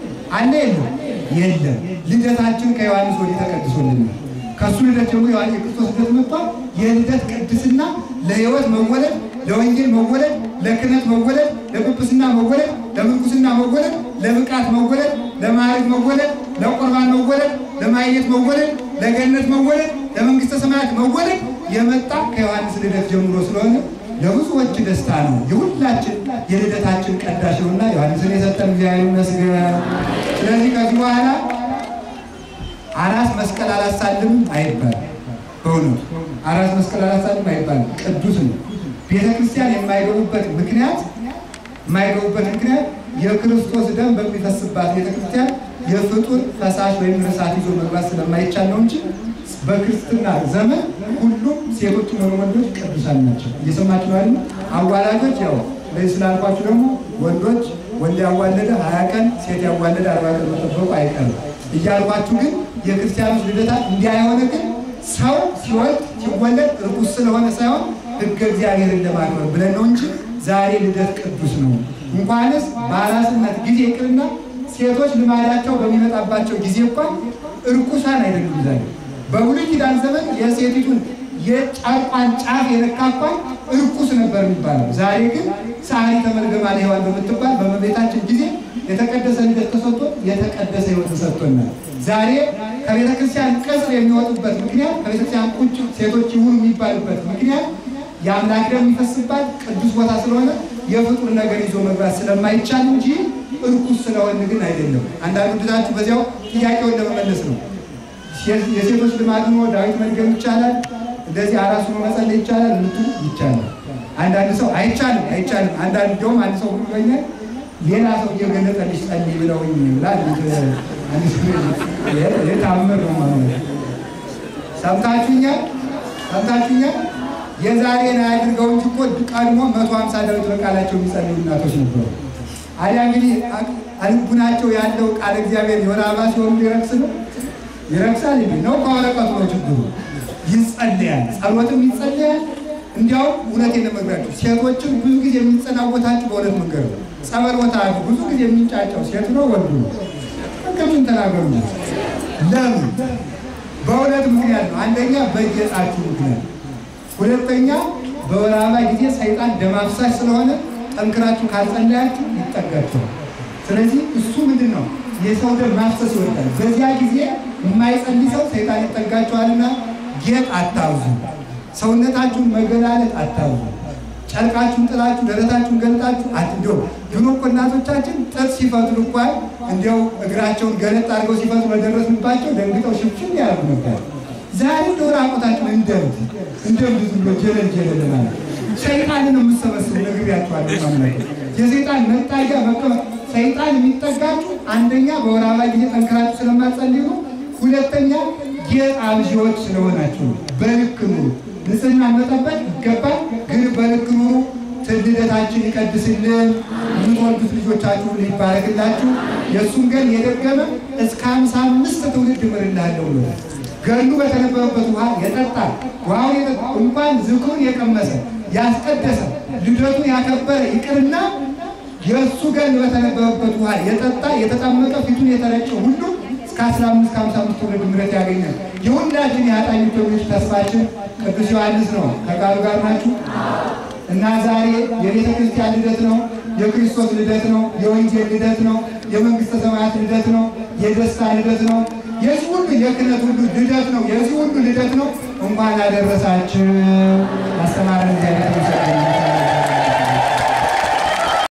አለ የለም? የለም። ልደታችን ከዮሐንስ ወዲህ ተቀድሶልናል። ከእሱ ልደት ጀምሮ ዮሐንስ የክርስቶስ ልደት መጥቷል። የልደት ቅድስና ለሕይወት መወለድ፣ ለወንጌል መወለድ፣ ለክህነት መወለድ፣ ለጵጵስና መወለድ፣ ለምንኩስና መወለድ፣ ለብቃት መወለድ፣ ለማዕረግ መወለድ፣ ለቁርባን መወለድ፣ ለማየት መወለድ፣ ለገነት መወለድ፣ ለመንግሥተ ሰማያት መወለድ የመጣ ከዮሐንስ ልደት ጀምሮ ስለሆነ ለብዙዎች ደስታ ነው። የሁላችን የልደታችን ቀዳሽ ነውና ዮሐንስን የሰጠን እግዚአብሔር ይመስገን። ስለዚህ ከዚህ በኋላ አራስ መስቀል አላሳልም አይባልም። በእውነቱ አራስ መስቀል አላሳልም አይባልም። ቅዱስ ነው። ቤተ ክርስቲያን የማይገቡበት ምክንያት የማይገቡበት ምክንያት የክርስቶስ ደም በሚፈስባት ቤተ ክርስቲያን የፍጡር ፈሳሽ ወይም ርሳት ይዞ መግባት ስለማይቻል ነው እንጂ በክርስትና ዘመን ሁሉም ሴቶች ሆኑ ወንዶች ቅዱሳን ናቸው። እየሰማችሁ አይደል? አዋላጆች ያው ለዚህ ስላልኳችሁ ደግሞ ወንዶች ወንድ ያዋለደ ሀያ ቀን ሴት ያዋለደ አርባ ቀን መጠበቁ አይቀርም እያልኳችሁ ግን የክርስቲያኖች ልደታት እንዲህ የሆነ ግን ሰው ሲወልድ ሲወለድ ርኩስ ስለሆነ ሳይሆን ሕገ እግዚአብሔርን ለማክበር ብለን ነው እንጂ ዛሬ ልደት ቅዱስ ነው። እንኳንስ በአራስነት ጊዜ ይቅርና ሴቶች ልማዳቸው በሚመጣባቸው ጊዜ እንኳን እርኩሳን አይደሉም። ዛሬ በብሉይ ኪዳን ዘመን የሴቲቱን የጫፏን ጫፍ የነካኳን እርኩስ ነበር የሚባለው። ዛሬ ግን ሰዓሊተ መርገመ ሔዋን በምትባል በእመቤታችን ጊዜ የተቀደሰ ልደት ተሰጥቶ የተቀደሰ ሕይወት ተሰጥቶናል። ዛሬ ከቤተ ክርስቲያን ቅጽር የሚወጡበት ምክንያት ከቤተ ክርስቲያን ቁጭ ሴቶች ይሁኑ የሚባልበት ምክንያት የአምላክ ደም የሚፈስባት ቅዱስ ቦታ ስለሆነ የፍጡር ነገር ይዞ መግባት ስለማይቻል እንጂ እርኩስ ስለሆን ግን አይደለም። አንዳንዱ ድታችሁ በዚያው ጥያቄውን ለመመለስ ነው። የሴቶች ልማድ ሆኖ ዳዊት መድገም ይቻላል፣ እንደዚህ አራሱ መጸለይ ይቻላል የምትሉ ይቻላል። አንዳንድ ሰው አይቻልም አይቻልም። አንዳንድ እንዲያውም አንድ ሰው ብሎኛል ሌላ ሰው እየገለጠልሽ ጸልይ ብለውኝ ብላ የታምር ነው ማለት ሰምታችሁኛል፣ ሰምታችሁኛል። የዛሬን አያድርገው እንጂ እኮ ቀድሞ መቶ ሀምሳ ዳዊት በቃላቸው የሚጸልዩ እናቶች ነበሩ። አዲያ እንግዲህ ልቡናቸው ያለው ቃል እግዚአብሔር የወር አበባ ሲሆኑ ሊረክስ ነው ይረክሳል እንዴ? ነው ከወረቀቱ ነው ችግሩ። ይጸለያል፣ ጸሎትም ይጸለያል። እንዲያውም እውነቴን ለመግራችሁ ሴቶችን ብዙ ጊዜ የሚጸናወታችሁ በእውነት መንገድ ነው። ጸበል ቦታ ብዙ ጊዜ የሚንጫጫው ሴት ነው ወንዱ ነው? መንገዱን ተናገሩ። ለምን? በእውነት ምክንያት ነው። አንደኛ በጌጣችሁ ምክንያት፣ ሁለተኛ በወር አበባ ጊዜ ሰይጣን ደም አፍሳሽ ስለሆነ ጠንክራችሁ ካልጸለያችሁ ይጠጋችኋል። ስለዚህ እሱ ምንድን ነው የሰው ደም ማፍሰስ ይወዳል። በዚያ ጊዜ የማይጸልይ ሰው ሰይጣን ይጠጋችኋልና ጌጥ አታብዙ፣ ሰውነታችሁን መገላለጥ አታብዙ። ጨርቃችሁን ጥላችሁ ደረታችሁን ገልጣችሁ አትንዲው ድሮ እኮ እናቶቻችን ጥጥ ሲፈትሉ እንኳን እንዲያው እግራቸውን ገለጥ አድርገው ሲፈትሉ በደረስንባቸው ደንግጠው ሽፍሽን ያደርጉ ነበር። ዛሬ እንደው ራቆታችሁን እንደምት እንደምት ዝም ብሎ ጀለል ጀለል ማለት ሰይጣንን የምሰበስቡ ነግሬያችኋለሁ። ማምለክ የሰይጣን መጣጊያ መቀመጥ ሰይጣን የሚጠጋችሁ አንደኛ በወር አበባ ጊዜ ጠንክራችሁ ስለማትጸልዩ ነው። ሁለተኛ ጌጥ አብዢዎች ስለሆናችሁ ነው። በልክ ኑሩ። ንጽህናን መጠበቅ ይገባል፣ ግን በልክ ኑሩ። ልደታችን ይቀድስልን፣ የምትወልዱት ልጆቻችሁ ይባረክላችሁ። የእሱን ገን የደገመ እስከ ሀምሳ አምስት ትውልድ እምርልሃለሁ ብሎታል። ገሉ በተነበበበት ውሃ የጠጣ ውሃውን የጠጣ እንኳን ዝክሩን የቀመሰ ያስቀደሰ ልደቱን ያከበረ ይቅርና የእሱ ገን በተነበበበት ውሃ የጠጣ የተጠመቀ ፊቱን የተረጨ ሁሉ እስከ አስራ አምስት ከሀምሳ አምስት ትውልድ ምሕረት ያገኛል። የሁላችን የኃጥአን ልጆች ተስፋችን ቅዱስ ዮሐንስ ነው። ከቃሉ ጋር ናችሁ እና ዛሬ የቤተ ክርስቲያን ልደት ነው። የክርስቶስ ልደት ነው። የወንጌል ልደት ነው። የመንግስተ ሰማያት ልደት ነው። የደስታ ልደት ነው። የዚህ ሁሉ የክህነት ሁሉ ልደት ነው። የዚህ ሁሉ ልደት ነው። እንኳን አደረሳችሁ። አስተማረን እግዚአብሔር ይመስገን።